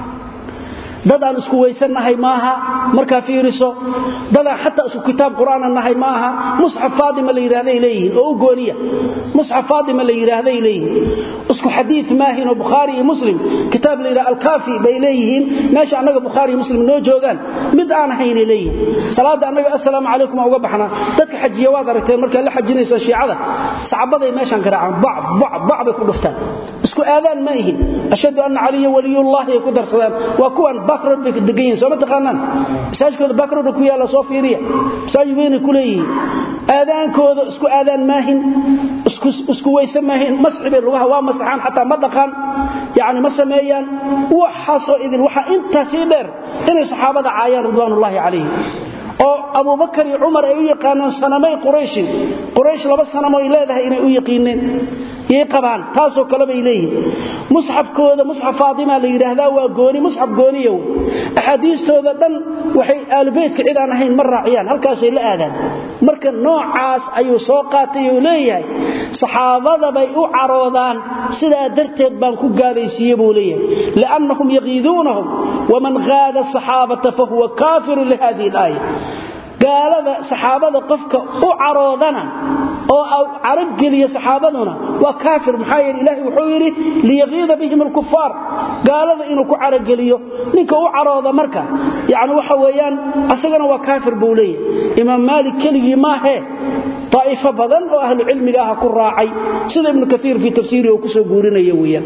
dadaan isku weysannahay maaha markaa fiiriso dadaan xataa isku kitaab qur'aana nahay maaha musxaf faadima la yidhaahday leeyihiin oo u gooniya musxaf faadima la yidhaahday leeyihiin isku xadiid maahin oo bukhaari iyo muslim kitaab la yidhaha alkaafi bay leeyihiin meesha annaga bukhaari iyo muslim noo joogaan mid aan ahaynay leeyihiin salaadda annaga assalaamu calaykum aan uga baxnaa dadka xajiya waad aragteen markaad la xajinayso shiicada sacabaday meeshaan garaacaan bac bac bac bay ku dhuftaan isku aadaan ma ihin ashhadu anna caliya waliyullahi ay ku darsadaan waa kuwan backroad bay degan yihiin soo ma taqaanaan masaajidkooda backroad ku yaalla soo fiiriya masaajid weynay ku leeyihiin aadaankooda isku aadaan maahin isku isku weyse maahin masxi bay lugaha waa masaxaan xataa ma dhaqaan yacni ma sameeyaan waxaasoo idin waxaa intaasii dheer inay saxaabada caayaan ridwaanullaahi calayhim oo abubakar iyo cumar ay u yaqaanaan sanamay qurayshin quraysh laba sanamo ay leedahay inay u yaqiineen yay qabaan taasoo kale bay leeyihin musxafkooda musxaf faadima la yidhaahdaa waa gooni musxaf gooniyow axaadiistooda dhan waxay aalubeytka cid aan ahayn ma raaciyaan halkaasay la aadaan marka noocaas ayuu soo qaatay uu leeyahay saxaabada bay u caroodaan sidaa darteed baan ku gaalaysiiye buu leeyahay liannahum yaqiiduunahum waman haada asaxaabata fahuwa kaafirun lihadihi alaaya gaalada saxaabada qofka u caroodana oo carageliya saxaabaduna waa kaafir maxaa yeele ilaahay wuxuu yidhi liyaqiida bihim alkufaar gaalada inuu ku carageliyo ninka u carooda marka yani waxa weeyaan asagana waa kaafir buu leeyahay imaam maalik keligii maahee daa'ifo badan oo ahlu cilmiga ah ku raacay sida ibnu kaiir fii tafsiirihi uu kusoo guurinaya weeyaan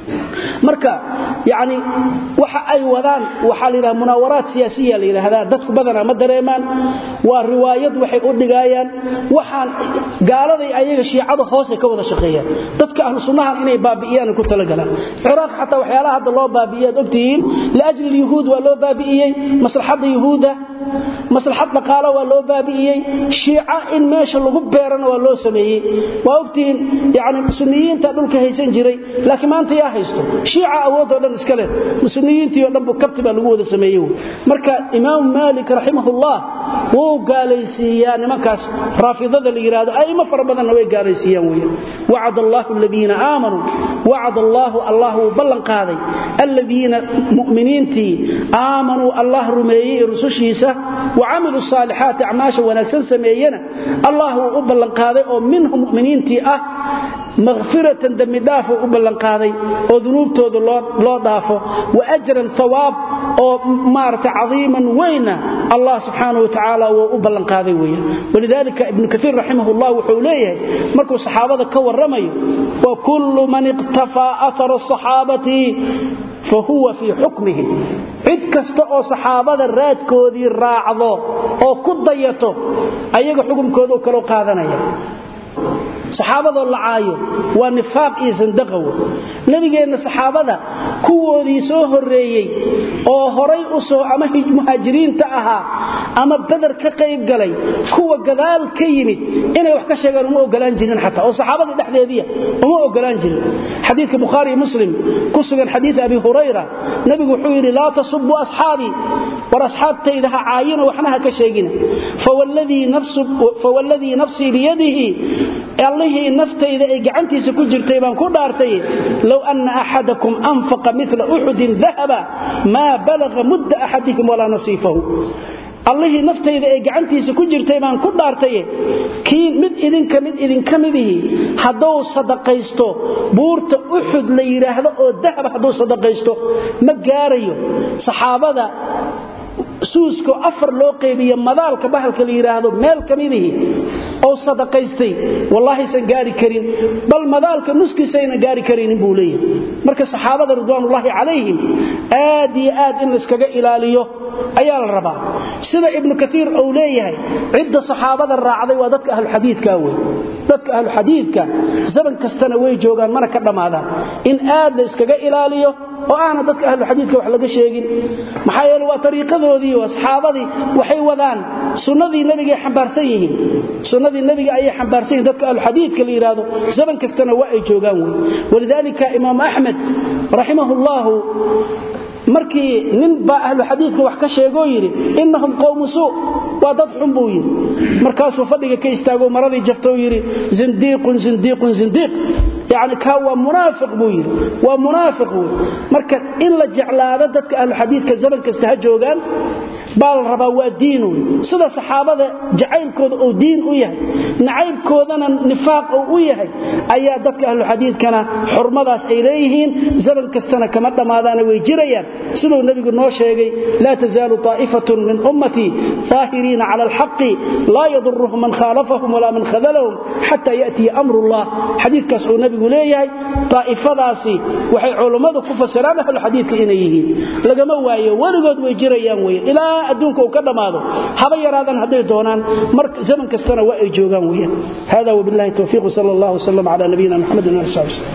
marka yani waxa ay wadaan waxaa layidhaha munaawaraad siyaasiya la yidhaahdaa dadku badanaa ma dareemaan waa riwaayad waxay u dhigaayaan waxaan gaaladay ayaga shiicada hoose ka wada shaqeeyaan dadka ahlu sunnahan inay baabi'iyaan ku talagalaan ciraaq xataa waxyaalaha hadda loo baabi'iyaad ogtihiin liajli lyahuud waa loo baabi'iyey maslaxadda yuhuudda maslaxad dhaqaalo waa loo baabi'iyey shiica in meesha lagu beerana waa loo sameeyey waa ogtihiin yani sunniyiinta dhulka haysan jiray laakiin maanta yaa haysto shiica awoodoo dhan iska leh sunniyiintii o dhan bu kabti baa lagu wada sameeyey marka imaamu maalik raximahullah wuu gaalaysiiyaa nimankaas raafidada la yidhahdo a'imo fara badanna way gaalaysiiyaan weeyaan wacad allaahu aladiina aamanuu wacad allaahu allah wuu ballan qaaday aladiina mu'miniintii aamanuu allah rumeeyey rusushiisa wacamiluu saalixaati acmaasha wanaagsan sameeyena allah wuu u ballanqaaday oo minhum muminiintii ah makfiratan dembidhaafuu u ballanqaaday oo dunuubtooda loo dhaafo wa ajran hawaab oo maarata cadiiman weyna allah subxaana watacaala wuu u ballanqaaday weya walidaalika ibnu kaiir raximahullah wuxuu leeyahay markuu saxaabada ka warramayo wa kullu man iqtafaa aara asaxaabati fa huwa fii xukmihim cid kasta oo saxaabada raadkoodii raacdo oo ku dayato ayaga xukumkoodu kaloo qaadanaya saxaabadoo la caayo waa nifaaq iyo sandaqawe nebigeenna saxaabada kuwoodii soo horreeyey oo horay u soo ama muhaajiriinta ahaa ama beder ka qayb galay kuwa gadaal ka yimid inay wax ka sheegaan uma ogolaan jirin xataa oo saxaabadii dhexdeediia uma ogolaan jirin xadiidka bukhaari muslim ku sugan xadiid abi hurayra nebigu wuxuu yidhi laa tasubuu asxaabii war asxaabtayda ha caayina waxna ha ka sheegina fawalladii nafsii biyadihi allihii naftayda ay gacantiisa ku jirtay baan ku dhaartay low anna axadakum anfaqa mila uxudin dahaba maa balaga mudda axadihim walaa nasiifahu allihii naftayda ay gacantiisa ku jirtay baan ku dhaartaye kii mid idinka mid idinka midihii hadduu sadaqaysto buurta uxud la yidhaahdo oo dahaba hadduu sadaqaysto ma gaarayo saxaabada suusko afar loo qaybiyo madaalka bahalka la yidhaahdo meel ka midihii oo sadaqaystay wallaahiisan gaari karin bal madaalka nuskiisayna gaari karaynin buu leeyahay marka saxaabada ridwaanullaahi calayhim aad iyo aad in layskaga ilaaliyo ayaa la rabaa sida ibnu kaiir uu leeyahay cidda saxaabada raacday waa dadka ahluxadiidka wey dadka ahluxadiidka zaman kastana way joogaan mana ka dhammaadaan in aad la iskaga ilaaliyo oo aana dadka ahluxadiidka wax laga sheegin maxaa yeele waa ariiqadoodii oo asxaabadii waxay wadaan sunnadii nebigaay xambaarsan yihiin sunnadii nebiga ayay xambaarsan yihin dadka ahluxadiidka la yidhaahdo zaman kastana waa ay joogaan wey walidaalika imaam axmed raximahullahu markii nin baa ahlu xadiidka wax ka sheegoo yidhi innahum qowmu suu waa dad xun buu yidhi markaasuu fadhiga ka istaago maradii jaftou yidhi zindiiqun zindiiqun zindiiq yacni kaa waa munaafiq buu yidhi waa munaafiq wey marka in la jeclaado dadka ahlu xadiidka zaman kasta ha joogaan baa la rabaa waa diin wey sida saxaabada jacaylkooda uu diin u yahay nacaybkoodana nifaaq uu u yahay ayaa dadka ahluxadiidkana xurmadaas ay leeyihiin zaman kastana kama dhammaadaana way jirayaan siduu nebigu noo sheegay laa tazaalu طaa'ifatun min ummatii daahiriina cala alxaqi laa yaduruhum man khaalafahum walaa man khadalahum xata ya'tiya amrullah xadiidkaas uu nebigu leeyahay daa'ifadaasi waxay culummadu ku fasiraan ahluxadiidka inay yihiin lagama waayo weligood way jirayaan weye ilaa adduunka uu ka dhammaado haba yaraadan hadday doonaan mar zaman kastana waa ay joogaan weyaan hada wabillahi towfiiq sal allah wslam cala nabiyina mxamedin ali